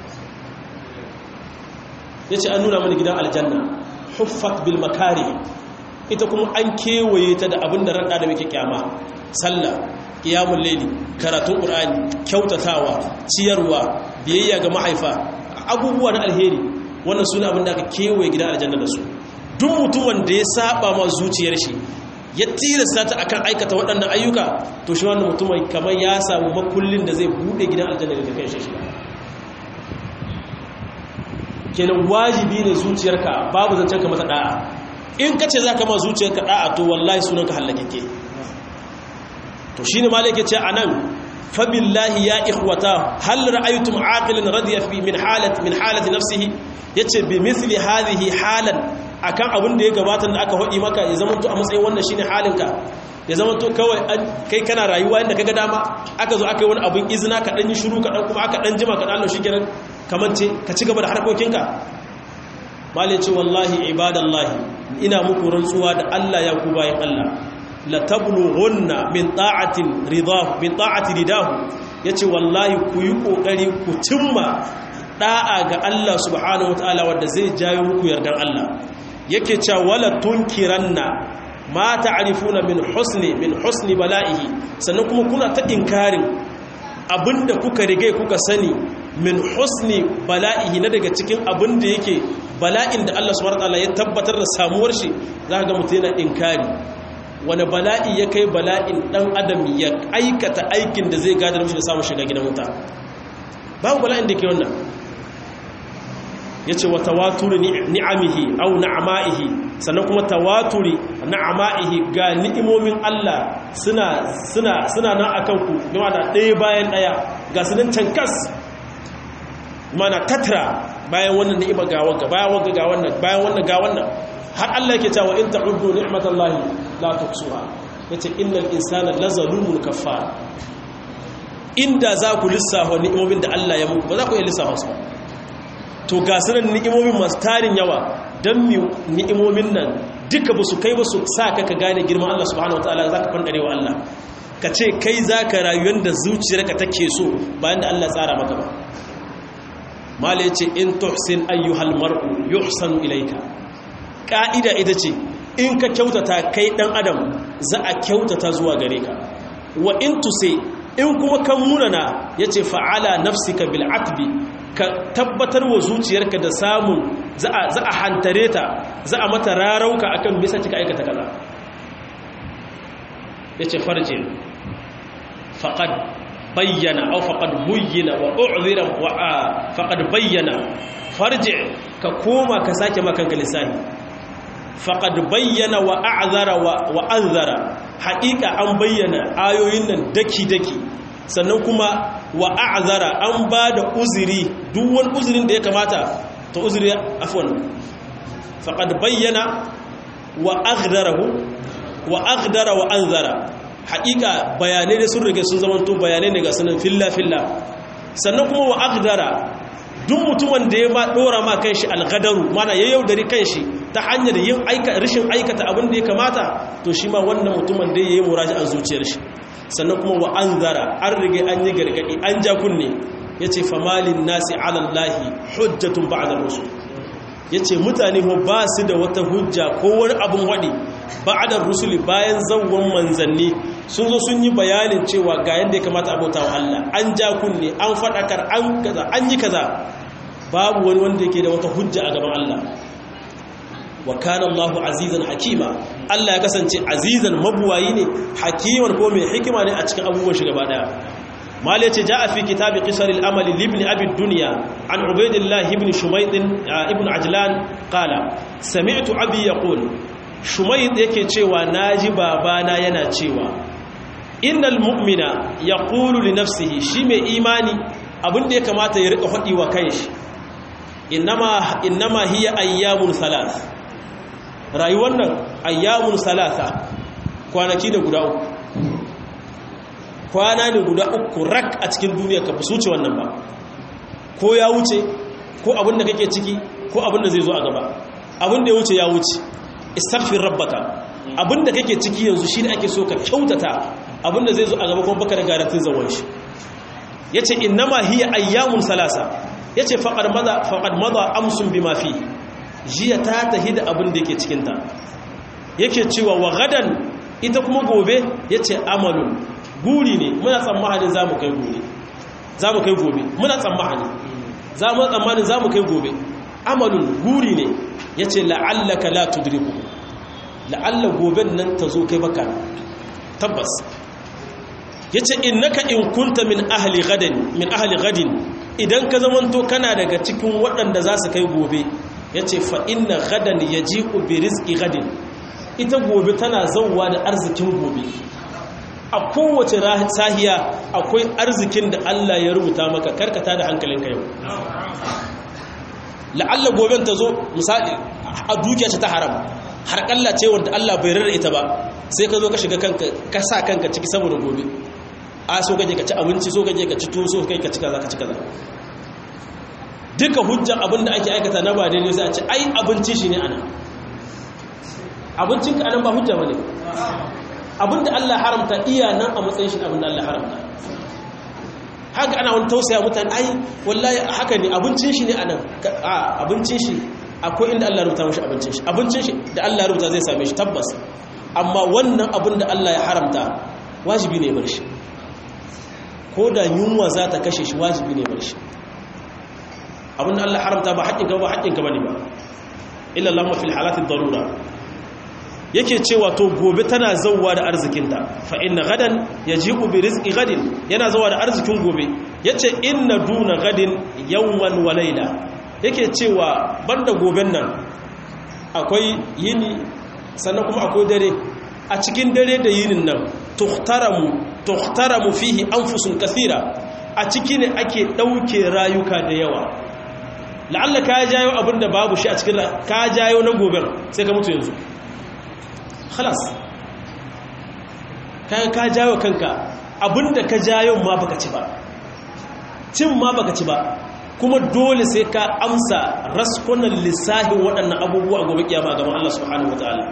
ya ce an nuna mana gidan aljanna huffat bil makari ita kuma an kewaye ta da abin da ran adam yake kyama sallah qiyamul layli karatun qur'ani kyautatawa ciyarwa biyayya ga mahaifa abubuwa na alheri wannan sune abin da aka kewaye gidan aljanna da su duk mutumin da ya saba ma zuciyar shi ya tilasta ta akan aikata waɗannan ayyuka to shi wannan mutumin kamar ya samu makullin da zai bude gidan aljanna da kai shi kenan wajibi ne zuciyarka babu zancen ka mata da'a in kace zaka ma zuciyarka da'a to wallahi sunanka hallakeke to shine malike ce anan fa billahi ya ikhwata hal ra'aytum aqilan radiya fi min halati min halati nafsihi yace bi mithli hadhihi halan akan abin da ya gabata da aka hodi maka ya zama to a matsayin wannan shine halinka ya zama to kawai kai kana rayuwa inda kaga dama aka zo aka yi wani abin izina ka dan yi shiru ka dan kuma aka dan jima ka dan Allah shikenan kamance ka ci gaba da harkokinka malai ce wallahi ibadallahi ina muku rantsuwa da Allah ya ku bayan Allah la tablughunna min ta'atin ridahu min ta'ati ridahu yace wallahi ku yi kokari ku cimma da'a ga Allah subhanahu wataala wanda zai jayo muku yardan Allah yake cewa wala tunkiranna ma ta'rifuna min husni min husni bala'ihi sannan kuma kuna ta inkarin abinda kuka rige kuka sani min husni bala'ihi na daga cikin abinda yake bala'in da Allah subhanahu wataala ya tabbatar da samuwar shi zaka ga mutum yana inkari wani bala'i ya kai bala'in dan adam ya aikata aikin da zai gadar mishi da samun shiga gidan wuta babu bala'in da ke wannan ya ce wa tawaturi ni'amihi au na'ama'ihi sannan kuma tawaturi na'ama'ihi ga ni'imomin Allah suna suna suna nan akan ku gama da ɗaya bayan ɗaya ga sunan cankas mana tatra bayan wannan ni'ima ga wanga bayan wanga ga wannan bayan wannan ga wannan har Allah yake cewa in ta'uddu ni'matallahi la tuhsuha yace innal insana lazalumun kafar inda za ku lissafa ni'imomin da Allah ya muku ba za ku iya lissafa su ba to ga sanan ni'imomin masu tarin yawa don mi ni'imomin nan duka ba su kai ba su sa ka ka gane girman Allah subhanahu wataala za ka fandare wa Allah ka ce kai za ka rayu yadda zuciyarka take so bayan da Allah tsara maka ba mala ce in tuhsin ayyuhal mar'u yuhsanu ilayka ka'ida ita ce in ka kyautata kai dan adam za a kyautata zuwa gare ka wa in tuse in kuma kan munana yace fa'ala nafsika bil atbi ka tabbatar wa zuciyarka da samun za a hantare ta za a mata rarauka akan bisa cika aikata kaza yace farje faqad bayyana aw faqad buyyina wa u'zira wa faqad bayyana farji ka koma ka sake makanka lisani faqad bayyana wa a'zara wa anzara haqiqa an bayyana ayoyin nan daki daki sannan kuma wa a'zara an bada uzuri duk wani uzurin da ya kamata to uzuri afwan faqad bayyana wa aghdarahu wa aghdara wa anzara haƙiƙa bayanai da sun rage sun zamanto bayanai ne ga sanin filla-filla sannan kuma wa agdara duk mutumin da ya ma ɗora ma kan shi algadaru mana ya yaudari kan shi ta hanyar yin rashin aikata abin da ya kamata to shi ma wannan mutumin da ya yi muraji an zuciyar shi sannan kuma wa an zara an rage an yi gargaɗi an ja kunne ya ce famalin nasi alallahi hujjatun ba'adar rusul ya ce mutane ba su da wata hujja ko wani abin waɗi ba'adar rusuli bayan zawon manzanni sun zo sun yi bayanin cewa ga yadda ya kamata abota wa Allah an ja kunne an faɗakar an kaza an yi kaza babu wani wanda yake da wata hujja a gaban Allah wa kana Allahu azizan hakima Allah ya kasance azizan mabuwayi ne hakiman ko mai hikima ne a cikin abubuwan shi gaba daya mali ce ja a fi kitabi qisaril amali libni abi dunya an ubaidillah ibn shumayt ibn ajlan qala sami'tu abi yaqul shumayt yake cewa naji babana yana cewa innal mu'mina yaqulu li nafsihi shi mai imani abinda ya kamata ya rika fadi wa kanshi innama innama hiya ayyamun thalath rayuwar nan ayyamun thalatha kwanaki da guda uku kwana ne guda uku rak a cikin duniya ka fi suce wannan ba ko ya wuce ko abin da kake ciki ko abin da zai zo a gaba abin da ya wuce ya wuce istaghfir rabbaka abin da kake ciki yanzu shi ne ake so ka kyautata abin da zai zo a gaba kuma baka da garantin zawon shi yace innama hiya ayyamun salasa yace faqad madha faqad madha amsun bima fi jiya ta tahi da abin da yake cikin ta yake cewa wa gadan ita kuma gobe yace amalun guri ne muna tsammanin za mu kai gobe za mu kai gobe muna tsammanin za mu tsammanin za mu kai gobe amalun guri ne ya ce la'allaka la tudriku la'alla goben nan ta zo kai baka tabbas ya ce innaka in kunta min ahli gadin min ahli gadin idan ka zamanto kana daga cikin waɗanda za su kai gobe ya ce fa inna gadan ya ji bi rizki gadin ita gobe tana zauwa da arzikin gobe a kowace sahiya akwai arzikin da Allah ya rubuta maka karkata da hankalinka yau la'alla goben ta zo misali a dukiya ce ta haram har kalla ce wanda Allah bai rarra ita ba sai ka zo ka shiga kanka ka sa kanka ciki saboda gobe a so kaje ka ci abinci so kaje ka ci tuwo so kai ka ci kaza ka ci kaza duka hujjan abinda ake aikata na ba daidai sai a ce ai abinci shi ne ana abincinka anan ba hujja bane abinda Allah haramta iya nan a matsayin shi abinda Allah haramta haka ana wani tausaya mutane ai wallahi haka ne abincin shi ne anan a abincin shi akwai inda Allah rubuta mashi abincin shi abincin shi da Allah rubuta zai same shi tabbas amma wannan abin da Allah ya haramta wajibi ne bar shi ko da yunwa za ta kashe shi wajibi ne bar shi abin da Allah haramta ba haƙƙinka ba haƙƙinka bane ba illa lamma fil halatid darura yake cewa to gobe tana zauwa da arzikinta fa inna gadan yaji'u bi rizqi gadin yana zauwa da arzikin gobe yace inna duna gadin yawman wa layla yake cewa banda goben nan akwai yini sannan kuma akwai dare a cikin dare da yinin nan tuhtaramu tuhtaramu fihi anfusun kathira a ciki ne ake dauke rayuka da yawa la'alla ka jayo abinda babu shi a cikin ka jayo na goben sai ka mutu yanzu khalas kayan ka jawo kanka abinda ka ja yau ma baka ci ba cin ma baka ci ba kuma dole sai ka amsa raskunan lissahin waɗannan abubuwa a gobe kiyama a gaban Allah subhanahu wataala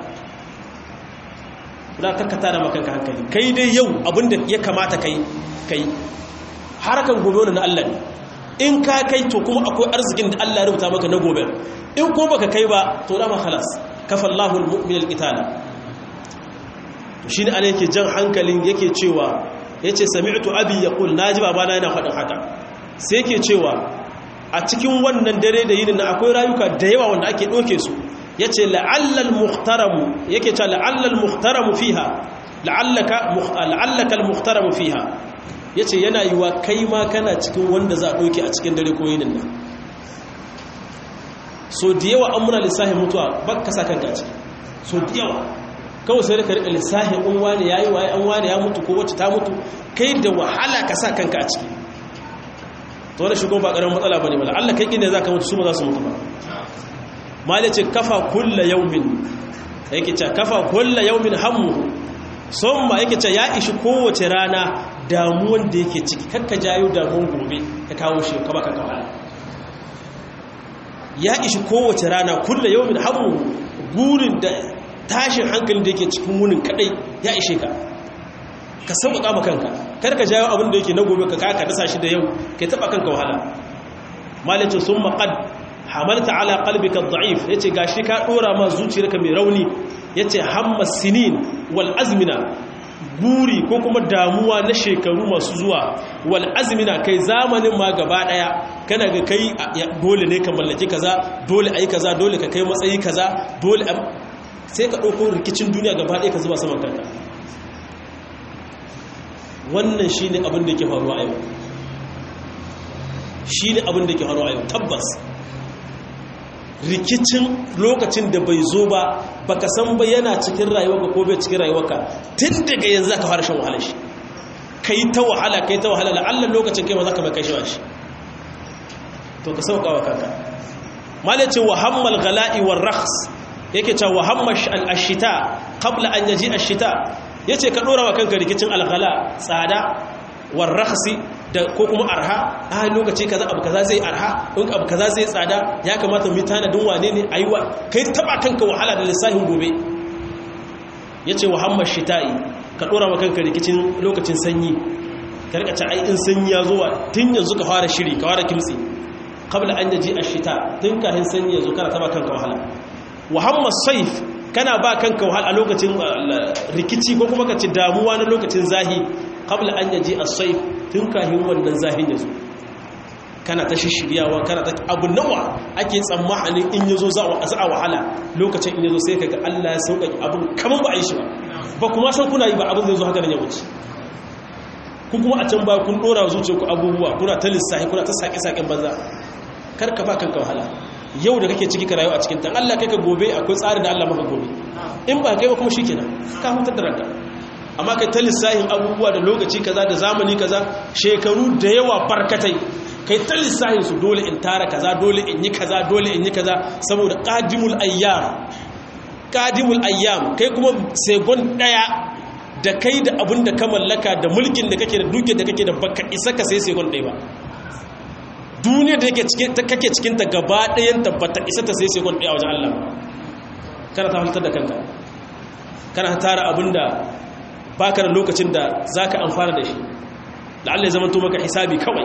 da ka tara maka hankali kai dai yau abinda ya kamata kai kai harakan gobe wannan na Allah ne in ka kai to kuma akwai arzikin da Allah ya rubuta maka na gobe in ko baka kai ba to dama khalas kafallahu almu'min alqitala to shine ana yake jan hankalin yake cewa yace sami'tu abi yaqul naji babana yana faɗin haka sai yake cewa a cikin wannan dare da yinin akwai rayuka da yawa wanda ake doke su yace la'allal muhtaramu yake cewa la'allal muhtaramu fiha la'allaka la'allaka al-muhtaramu fiha yace yana yiwa kai ma kana cikin wanda za a doke a cikin dare ko yinin nan so da yawa an muna lissahin mutuwa ba ka sa kanka ciki so da yawa kawai sai ka riƙa lissahin an wane ya yi waye an wane ya mutu ko wacce ta mutu kai da wahala ka sa kanka a ciki to wani shigo ba ƙaramin matsala ba ne mala allah kai ne za ka mutu su ma za su mutu ba mali ce kafa kulla yaumin yake ce kafa kulla yaumin hammu son ma yake ce ya ishi kowace rana damuwan da yake ciki kakka jayo damuwan gobe ka kawo shi ka baka kawai ya ishi kowace rana kulla yau min hamu burin da tashin hankalin da yake cikin wunin kadai ya ishe ka ka sauƙaƙa ma kanka kar ka jawo abin da yake na gobe ka kaka dasa shi da yau kai taɓa kanka wahala malice sun maƙad hamalta ala qalbika da'if yace gashi ka dora ma zuciyarka mai rauni yace hamma sinin wal azmina buri ko kuma damuwa na shekaru masu zuwa wal azmina kai zamanin ma gaba daya kana ga kai dole ne ka mallaki kaza dole ayi kaza dole ka kai matsayi kaza dole sai ka dauko rikicin duniya gaba daya ka zuba saman kanka wannan shine abin da yake faruwa a yau shine abin da yake faruwa a yau tabbas rikicin lokacin da bai zo ba baka san ba yana cikin rayuwarka ko bai cikin rayuwarka tun daga yanzu zaka fara shan wahala shi kai ta wahala kai ta wahala la'alla lokacin kai ma zaka mai kai shi shi to ka sauka wa kanka mala ce wa hammal gala'i war rakhs yake cewa wa hamma al-ashita qabla an yaji ash-shita yace ka dora wa kanka rikicin al-ghala tsada war rakhsi da ko kuma arha a lokaci kaza abu kaza zai arha in abu kaza zai tsada ya kamata mu tanadin wane ne aiwa kai taba kanka wahala da lissafin gobe yace wa hamma shita'i ka dora wa kanka rikicin lokacin sanyi ka rika ci ai in sanyi ya zo tun yanzu ka fara shiri ka fara kimtsi qabla an yaji ash-shita tun kafin sanyi ya zo kana taba kanka wahala wa hamma sayf kana ba kanka wahala a lokacin rikici ko kuma ka ci damuwa na lokacin zahi qabla an yaji as-sayf tun kahin wannan zahin yazo kana ta shishiryawa kana ta abu nawa ake tsammanin in yazo za a wahala lokacin in yazo sai kaga Allah ya sauƙaƙe abun kaman ba a yi shi ba ba kuma san kuna yi ba abin zai zo haka nan ya wuce ku kuma a can ba kun dora zuciyarku abubuwa kuna ta lissahi kuna ta sake-saken banza kar ka ba kanka wahala yau da kake ciki ka rayu a cikin tan Allah kai ka gobe akwai tsari da Allah maka gobe in ba kai ba kuma shikenan ka hutar da ranka amma kai ta lissahin abubuwa da lokaci kaza da zamani kaza shekaru da yawa barkatai kai ta lissahin su dole in tara kaza dole in yi kaza dole in yi kaza saboda qadimul ayyam qadimul ayyam kai kuma segon daya da kai da abin da ka mallaka da mulkin da kake da duke da kake da baka isa ka sai segon daya ba duniya da kake cikinta gaba ɗayan tabbata isa ta sai sekon ɗaya wajen Allah kana ta halittar da kanka kana tara abinda baka da lokacin da za ka amfana da shi da Allah ya zama maka hisabi kawai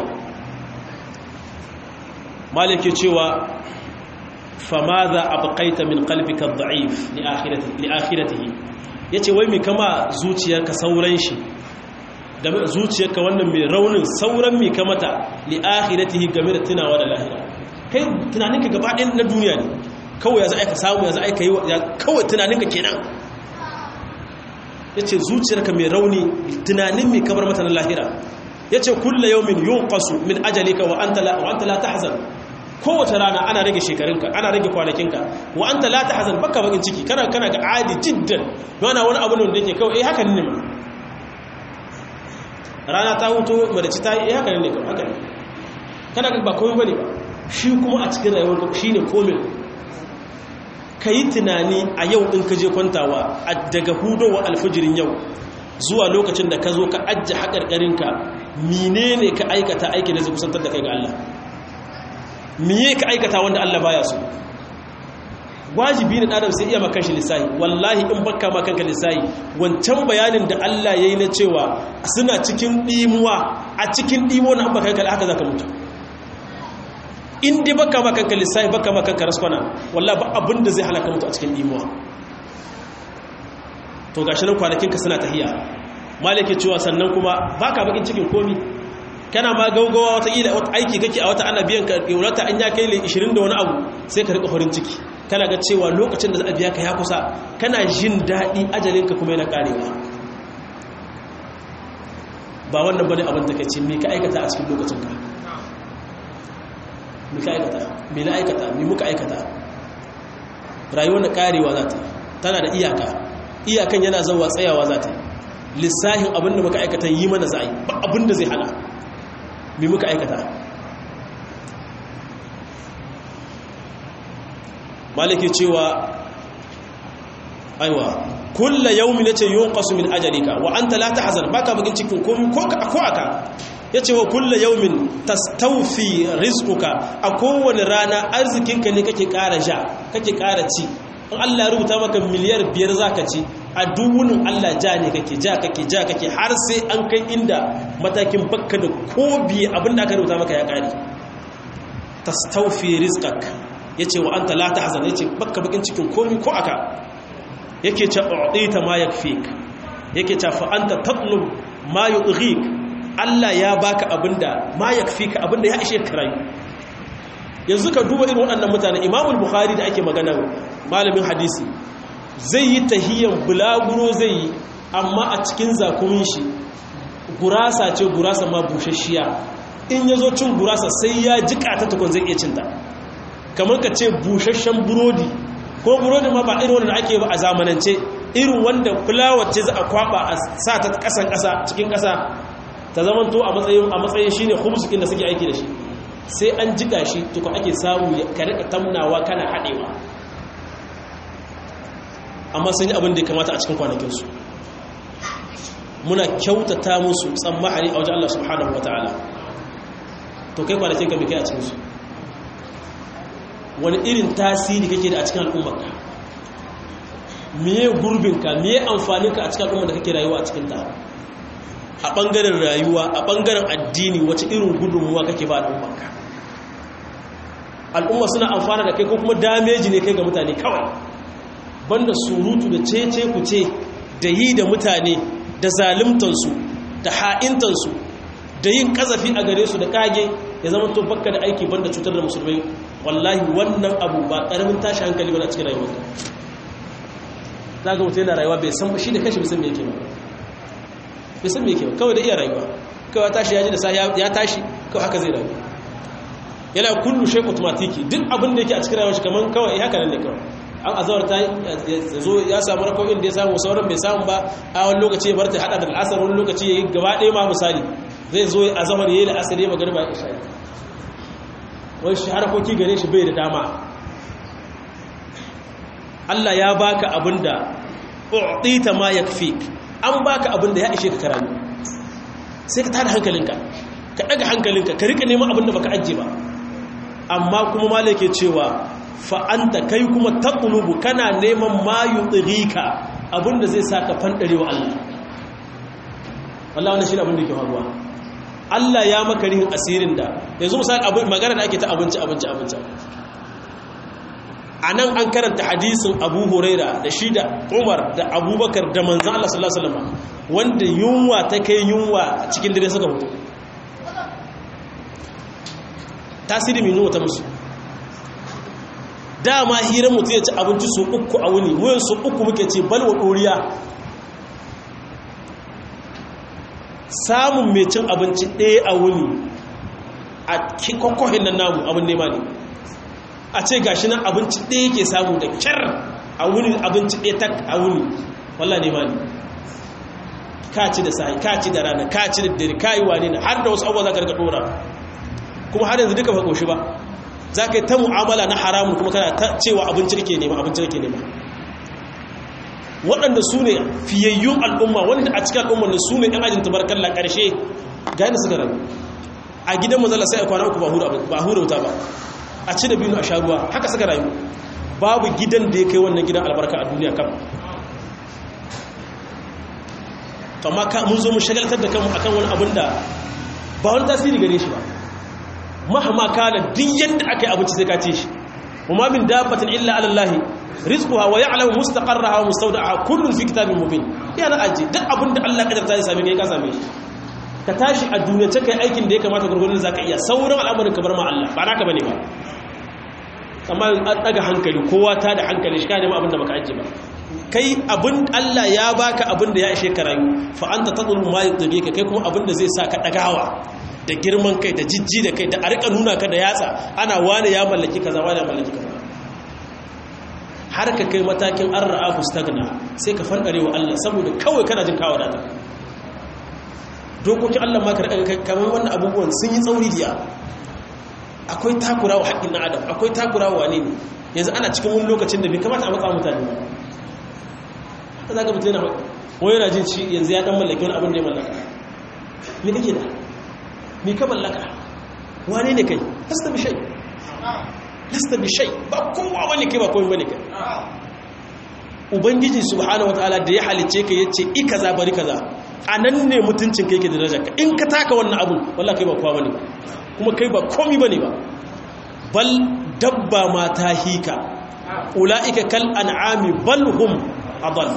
malik ke cewa fama za a baƙaita min kalbika da'if li akhiratihi ya ce wai mai kama zuciyarka sauran shi da zuciyarka wannan mai raunin sauran mai kamata li akhiratihi game da tunawa da lahira kai tunaninka gaba ɗaya na duniya ne kawai ya za a samu ya za a yi kawai tunaninka kenan ya ce zuciyarka mai rauni tunanin mai kamar mata na lahira ya ce kulla yau min yun kasu min ajalika wa an la ta hazan kowace rana ana rage shekarunka ana rage kwanakinka wa an la ta hazan baka bakin ciki kana kana ga adi jiddan yana wani abu ne da yake kawai eh haka ne ma rana ta hutu madaci ta yi haka ne haka ne kana ba komai bane ba shi kuma a cikin rayuwar ka shine komai ka yi tunani a yau in ka je kwantawa daga hudowa alfajirin yau zuwa lokacin da ka zo ka ajiye haƙarƙarinka mine ne ka aikata aiki da zai kusantar da kai ga Allah miye ka aikata wanda Allah baya so wajibi ne ɗadam sai iya maka shi lissahi wallahi in baka ma kanka lissahi wancan bayanin da Allah ya yi na cewa suna cikin ɗimuwa a cikin ɗimuwa na baka kai haka za ka mutu in dai baka ma kanka lissahi baka ma kanka raskwana wallahi ba abin da zai halaka mutu a cikin ɗimuwa to gashi nan kwanakinka suna tahiya malike cewa sannan kuma baka bakin cikin komi kana ma gaugawa wata ila wata aiki kake a wata ana biyan ka wata an ya kai 20 da wani abu sai ka rika farin ciki kana ga cewa lokacin da za a biya ka ya kusa kana jin daɗi ajalinka kuma yana karewa ba wannan bane abin da ka ce me ka aikata a cikin lokacin ka me ka aikata me na aikata me muka aikata rayuwar na karewa za ta tana da iyaka iyakan yana zauwa tsayawa za ta lissahin abinda muka aikata yi mana za a yi ba abinda zai hana mai muka aikata maliki cewa aiwa kulla yaumi nace yunqasu min ajalika wa anta la tahzan baka bugin cikin komai ko ka ko aka yace wa kulla yaumin tastawfi rizquka a kowane rana arzikinka ne kake ƙara ja kake ƙara ci in Allah ya rubuta maka miliyar biyar zaka ci a dubunin Allah ja ne kake ja kake ja kake har sai an kai inda matakin bakka da ko biye abinda aka rubuta maka ya kare tastawfi rizqak yace wa anta la tahzan yace bakka bakin cikin komi ko aka yake ce u'tita ma yakfik yake ce fa anta tatlub ma yudghik Allah ya baka abinda ma yakfika abinda ya ishe ka rayu yanzu ka duba irin waɗannan mutane imamul bukhari da ake magana malamin hadisi zai yi tahiyyar bulaguro zai yi amma a cikin zakumin shi gurasa ce gurasa ma bushashiya in ya zo cin gurasa sai ya jika ta tukun zai iya cinta kamar ka ce bushashen burodi ko burodi ma ba irin wanda ake ba a zamanance irin wanda fulawar ce za a kwaba a sa ta kasan kasa cikin kasa ta zamanto a matsayin a matsayin shine khubzukin da suke aiki da shi sai an jika shi tukun ake samu ka rika tamnawa kana haɗewa amma sun yi abin da ya kamata a cikin kwanakinsu muna kyautata musu tsammahari a wajen Allah subhanahu wa ta'ala to kai kwanakin ka kai a cikinsu wani irin tasiri kake da a cikin al'ummarka miye gurbinka miye amfaninka a cikin al'ummar da kake rayuwa a cikinta a ɓangaren rayuwa a ɓangaren addini wace irin gudunmuwa kake ba al'ummarka al'umma suna amfana da kai ko kuma dameji ne kai ga mutane kawai banda surutu da cece kuce da yi da mutane da zalimtansu da ha'intansu da yin kazafi a gare su da kage ya zama to bakka da aiki banda cutar da musulmai wallahi wannan abu ba karamin tashi hankali ba a cikin rayuwar za ga mutum yana rayuwa bai san shi da kashi bai san me yake ba bai san me yake ba kawai da iya rayuwa kawai tashi ya ji da sa ya tashi kawai haka zai rayu yana kullu shay automatiki duk abin da yake a cikin rayuwar shi kaman kawai haka nan ne kawai an azawar ta zo ya samu rako'in da ya samu sauran bai samu ba a wani lokaci ya bar ta hada da al'asar wani lokaci ya yi gaba ɗaya ma misali zai zo a zamar ya yi la'asar ya magana ba ya isha wani shi harakoki gare shi bai da dama Allah ya baka abin da u'tita ma yakfik an baka abin da ya ishe ka karami sai ka tada hankalinka ka daga hankalinka ka rika neman abin da baka ajiye ba amma kuma malake cewa fa'anta kai kuma taɓulubu kana neman mayu tsirika abinda zai sa ka fanɗare wa Allah Allah wani shi abinda ke faruwa Allah ya maka rihin asirin da yanzu misali magana da ake ta abinci abinci abinci a nan an karanta hadisin abu huraira da shi da umar da abubakar da manzan Allah sallallahu Alaihi wasallam wanda yunwa ta kai yunwa cikin dare suka mutu tasiri mai yunwa ta musu dama hira mutu ya ci abinci su uku a wuni wuyan su uku muke ce balwa ɗoriya samun mai cin abinci ɗaya a wuni a kwakwahin nan namu abin nema ne a ce gashi nan abinci ɗaya ke samu da kyar a wuni abinci ɗaya tak a wuni wallah nema ne kaci da sahi kaci da rana kaci da dare kayi wane ne har da wasu abuwa za ka rika ɗora kuma har yanzu duka ba ƙoshi ba za ka yi ta mu'amala na haramun kuma kana ta cewa abinci kake nema abinci kake nema waɗanda su ne fiyayyun al'umma wanda a cikin al'ummar da su ne ɗan ajin tabarkalla ƙarshe ga yadda suka rayu a gidan mazala sai a kwana uku ba hura wuta ba a ci da biyu a sha ruwa haka suka rayu babu gidan da ya kai wannan gidan albarka a duniya kam amma mun zo mu shagaltar da kanmu akan wani abin da ba wani tasiri gare shi ba mahama kana duk yadda aka yi abinci sai ka ce shi kuma min dabbatin illa ala Allah rizquha wa ya'lamu mustaqarraha wa mustawda'aha kullun fi kitabin mubin ya na aje duk abin da Allah kadarta ya same kai ka same shi ka tashi a duniya ta kai aikin da ya kamata gurgurin zaka iya sauran al'amarin ka bar ma Allah ba naka bane ba amma an daga hankali kowa ta da hankali shi ka nema abin da baka aje ba kai abin Allah ya baka abin da ya ishe ka rayu fa anta tadlu ma yudbi ka kai kuma abin da zai sa ka dagawa da girman kai da jijji da kai da a rika nuna ka da yatsa ana wane ya mallaki kaza wane ya mallaki kaza har ka kai matakin an ra'ahu stagna sai ka fandare wa Allah saboda kawai kana jin kawo da dokokin Allah ma ka rika kamar wannan abubuwan sun yi tsauri diya akwai takura wa haƙƙin na adam akwai takura wa wane ne yanzu ana cikin wani lokacin da bai kamata a matsa mutane ba haka za ka mutu yana wani yana jin ci yanzu ya ɗan mallaki wani abin da ya mallaka me kake da me ka mallaka wane ne kai lasta bi shay lasta bi shay ba kowa wani kai ba kowa bane kai ubangiji subhanahu wataala da ya halice ka yace i kaza bari kaza anan ne mutuncin kai ke da daraja in ka taka wannan abun wallahi kai ba kowa bane kuma kai ba komi bane ba bal dabba ma ta hika ulaika kal an'ami bal hum adall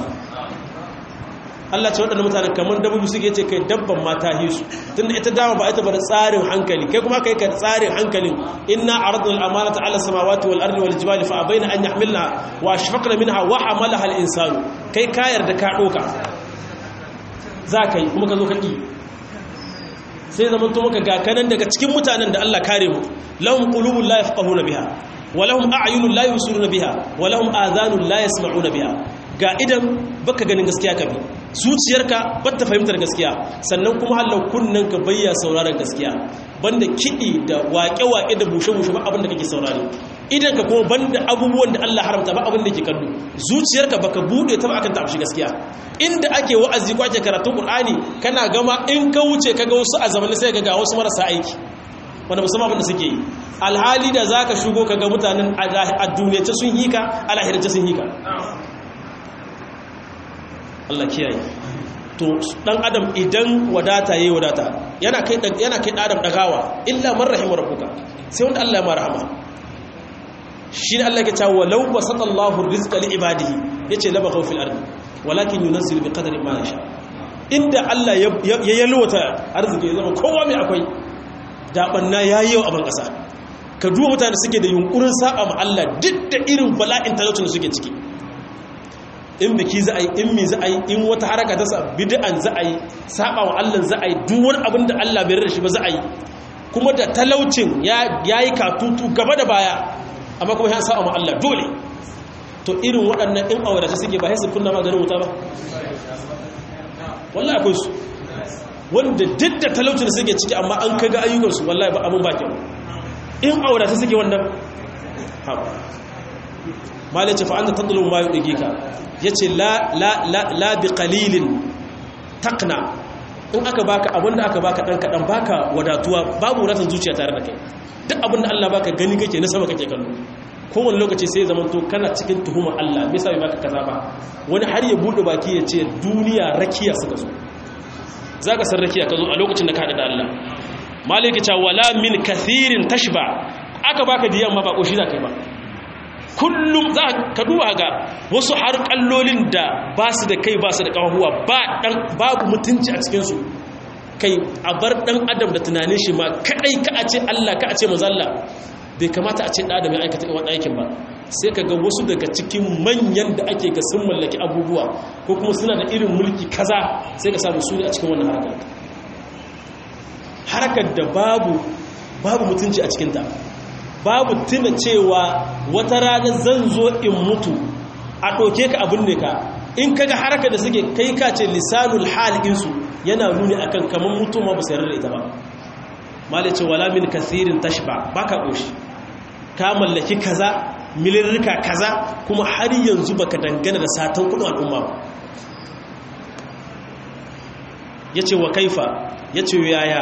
Allah ce waɗanda mutane kamar dabbobi suke ce kai dabban mata hisu tunda ita dama ba ita ba da tsarin hankali kai kuma kai ka tsarin hankalin inna aradna al-amanata ala samawati wal ardi wal jibali fa abaina an yahmilna wa ashfaqna minha wa hamalaha al-insanu kai kayar da ka doka za ka yi kuma ka zo ka ki sai zaman to maka gakanan daga cikin mutanen da Allah kare mu lahum qulubun la yafqahuna biha wa lahum a'yunun la yusiruna biha wa lahum adhanun la yasma'una biha ga idan baka ganin gaskiya ka bi zuciyarka ba ta fahimtar gaskiya sannan kuma hallau kunnen ka bayya sauraron gaskiya banda kiɗi da waƙe-waƙe da bushe-bushe ba abin da kake saurari idan ka kuma banda abubuwan da Allah haramta ba abin da ke kallo zuciyarka baka bude ta ba akan ta gaskiya inda ake wa'azi ko ake karatun Qur'ani kana gama in ka wuce kaga wasu a zamanin sai ga wasu marasa aiki wanda musamman abin da suke yi alhali da zaka shigo kaga mutanen a duniyace sun hika a lahirce sun hika Allah kiyaye to dan adam idan wadata yayi wadata yana kai yana kai dan adam dagawa illa man rahima rabbuka sai wanda Allah ya marhama shi ne Allah ya ce walau basatallahu rizqa li ibadihi yace la baghaw fil ardi walakin yunzilu bi qadri ma yasha inda Allah ya yalwata arziki ya zama kowa mai akwai da banna yayi yau a ban kasa ka duba mutane suke da yunkurin saba ma Allah duk da irin bala'in talaucin da suke ciki in biki za a yi in mi za a yi in wata haraka ta sa bid'an za a yi saba wa Allah za a yi duk wani abin da Allah bai rarrashi ba za a yi kuma da talaucin ya yi katutu gaba da baya amma kuma ya saba wa Allah dole to irin waɗannan in aure ta suke ba sai su kunna maganin wuta ba wallahi akwai su wanda duk da talaucin da suke ciki amma an kaga ayyukansu wallahi ba abin ba kyau in aure ta suke wannan ha malai ce fa'anta tattalin ma yi ɗage ka ya ce la bi ƙalilin takna in aka baka abinda aka baka ɗan kaɗan baka wadatuwa babu wadatar zuciya tare da kai duk abinda Allah baka gani kake na sama kake kallo kowane lokaci sai zaman to kana cikin tuhumar Allah me yasa bai baka kaza ba wani har ya bude baki ya ce duniya rakiya suka zo zaka san rakiya ka zo a lokacin da ka hada da Allah malaka ce wala min kathirin tashba aka baka diyan ma ba koshi za kai ba kullum za ka duba ga wasu har kallolin da ba su da kai ba su da kawahuwa babu mutunci a cikinsu kai a bar dan adam da tunanin shi ma kadai ka a ce Allah ka a ce mazalla bai kamata a ce da adam ya aikata wani aikin ba sai ka ga wasu daga cikin manyan da ake ga sun mallaki abubuwa ko kuma suna da irin mulki kaza sai ka samu su ne a cikin wannan harkar harkar da babu babu mutunci a cikinta babu tuna cewa wata rana zan zo in mutu a ɗauke ka abin ne ka in kaga haraka da suke kai ka ce lisanul halinsu yana nuni akan kamar mutum ma ba sayar da ita ba malai ce wala min kasirin tashba ba ka ƙoshi ka mallaki kaza milirrika kaza kuma har yanzu baka dangana da satan kudin al'umma ba yace wa kaifa yace yaya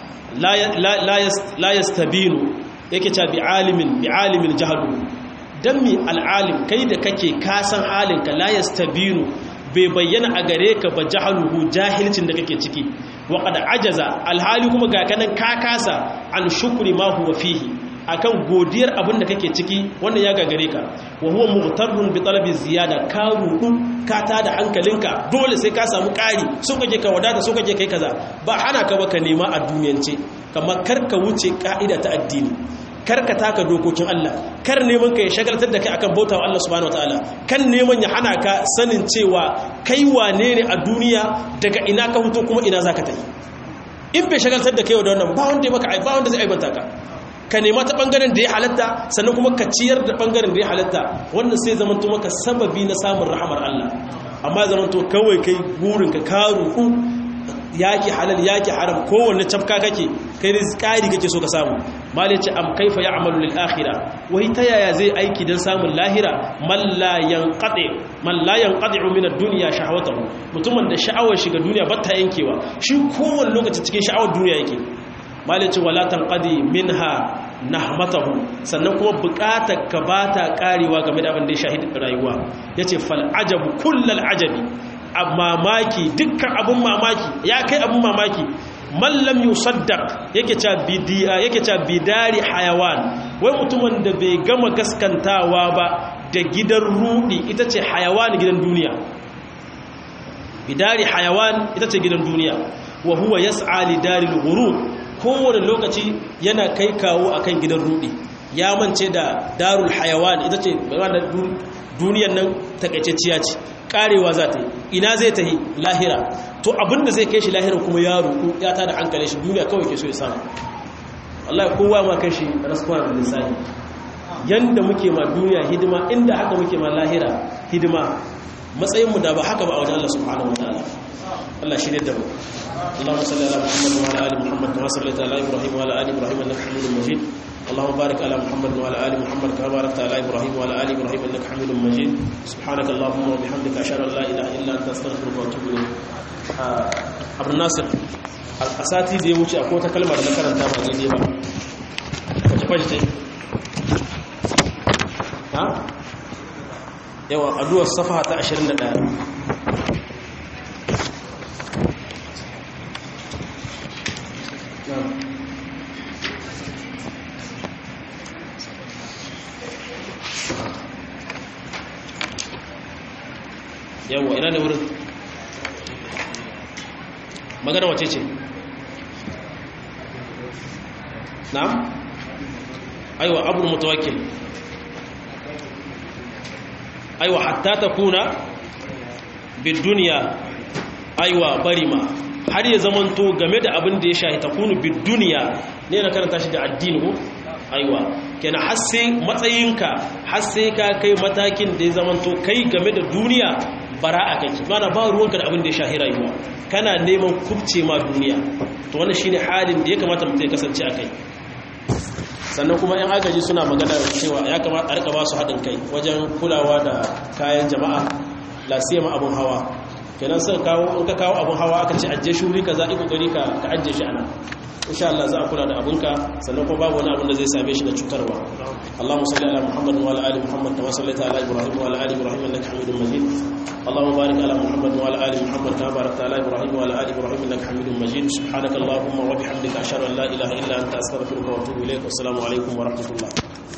la yastabinu yake ta bi alimin bi alimin jahalu dan mi al'alim kai da kake kasan halinka la yastabinu bai bayyana a gare ka ba jahaluhu jahilcin da kake ciki wa qad ajaza alhali kuma ga kanan ka kasa an shukri ma huwa fihi akan godiyar abin da kake ciki wannan ya gagare ka wa huwa mughtarrun bi talabi ziyada ka rudu ka tada hankalinka dole sai ka samu ƙari so kake ka wadata so kake kai kaza ba hana ka ba ka nema a duniyance kamar kar ka wuce ka'ida ta addini kar ka taka dokokin Allah kar neman ka ya shagaltar da kai akan bautawa Allah subhanahu wataala kan neman ya hana ka sanin cewa kai wane ne a duniya daga ina ka fito kuma ina zaka tafi in bai shagaltar da kai da wannan ba wanda maka ba wanda zai aibanta ka ka nema ta bangaren da ya halatta sannan kuma ka ciyar da bangaren da ya halatta wannan sai zamanto maka sababi na samun rahamar Allah amma zamanto kawai kai burin ka ka ruku yaki halal yaki haram kowanne cafka kake kai rizqari kake so ka samu malai ce am kaifa ya'malu lil akhirah wai ta yaya zai aiki dan samun lahira man la yanqati man la yanqati min ad-dunya shahwatahu mutumin da sha'awar shiga duniya ba ta yankewa shi kowanne lokaci cikin sha'awar duniya yake malai ce wala tanqadi minha nahmatahu sannan kuma bukatar ka bata karewa game da abin da ya shahidi rayuwa yace fal ajabu kullal ajabi mamaki dukkan abun mamaki ya kai abun mamaki mallam yusaddaq yake ca bidiya yake ca bidari hayawan wai mutumin da bai gama gaskantawa ba da gidan rudi ita ce hayawan gidan duniya bidari hayawan ita ce gidan duniya wa huwa yas'a li daril ghurur kowane lokaci yana kai kawo akan gidan rudi ya mance da darul hayawan ita ce duniyar nan takaitacciya ce karewa za ta yi ina zai ta yi lahira to abinda zai kai shi lahira kuma ya ruku ya tada hankali shi duniya kawai ke so ya samu Allah kowa ma kai shi rasuwa da lisani yanda muke ma duniya hidima inda haka muke ma lahira hidima matsayinmu da ba haka ba a wajen Allah subhanahu wataala Allah shi ne da mu اللهم صل على محمد وعلى ال محمد كما صليت على ابراهيم وعلى ال ابراهيم انك حميد مجيد اللهم بارك على محمد وعلى ال محمد كما باركت على ابراهيم وعلى ال ابراهيم انك حميد مجيد سبحانك اللهم وبحمدك اشهد ان لا اله الا انت استغفرك واتوب اليك ابو الناصر asati da ya wuce akwai wata kalmar da na karanta ba daidai ba wace kwace ce ha yawa addu'ar safa ta 21 yawwa ina ne wurin magana wace ce na'am aiwa abul mutawakkil aiwa hatta takuna bid dunya aiwa barima har ya zamanto game da abin da ya shahi takunu bid dunya ne na karanta shi da addini ko aiwa kenan har sai matsayinka har sai ka kai matakin da ya zamanto kai game da duniya bara'a kake mana ba ruwanka da abin da ya shahi rayuwa kana neman kubce ma duniya to wannan shine halin da ya kamata mutum ya kasance a kai sannan kuma yan agaji suna magana cewa ya kamata a rika ba su haɗin kai wajen kulawa da kayan jama'a lasiyama abun hawa kenan sai kawo in ka kawo abun hawa aka ce ajje shuri ka za a kokari ka ka ajje shi ana insha Allah za a kula da abunka sannan kuma babu wani abun da zai same shi da cutarwa Allahumma salli ala Muhammad wa ala ali Muhammad kama sallaita ala Ibrahim wa ala ali Ibrahim innaka Hamidum Majid Allahumma barik ala Muhammad wa ala ali Muhammad kama barakta ala Ibrahim wa ala ali Ibrahim innaka Hamidum Majid subhanaka Allahumma wa bihamdika ashhadu an la ilaha illa anta astaghfiruka wa atubu ilayk wassalamu alaikum wa rahmatullah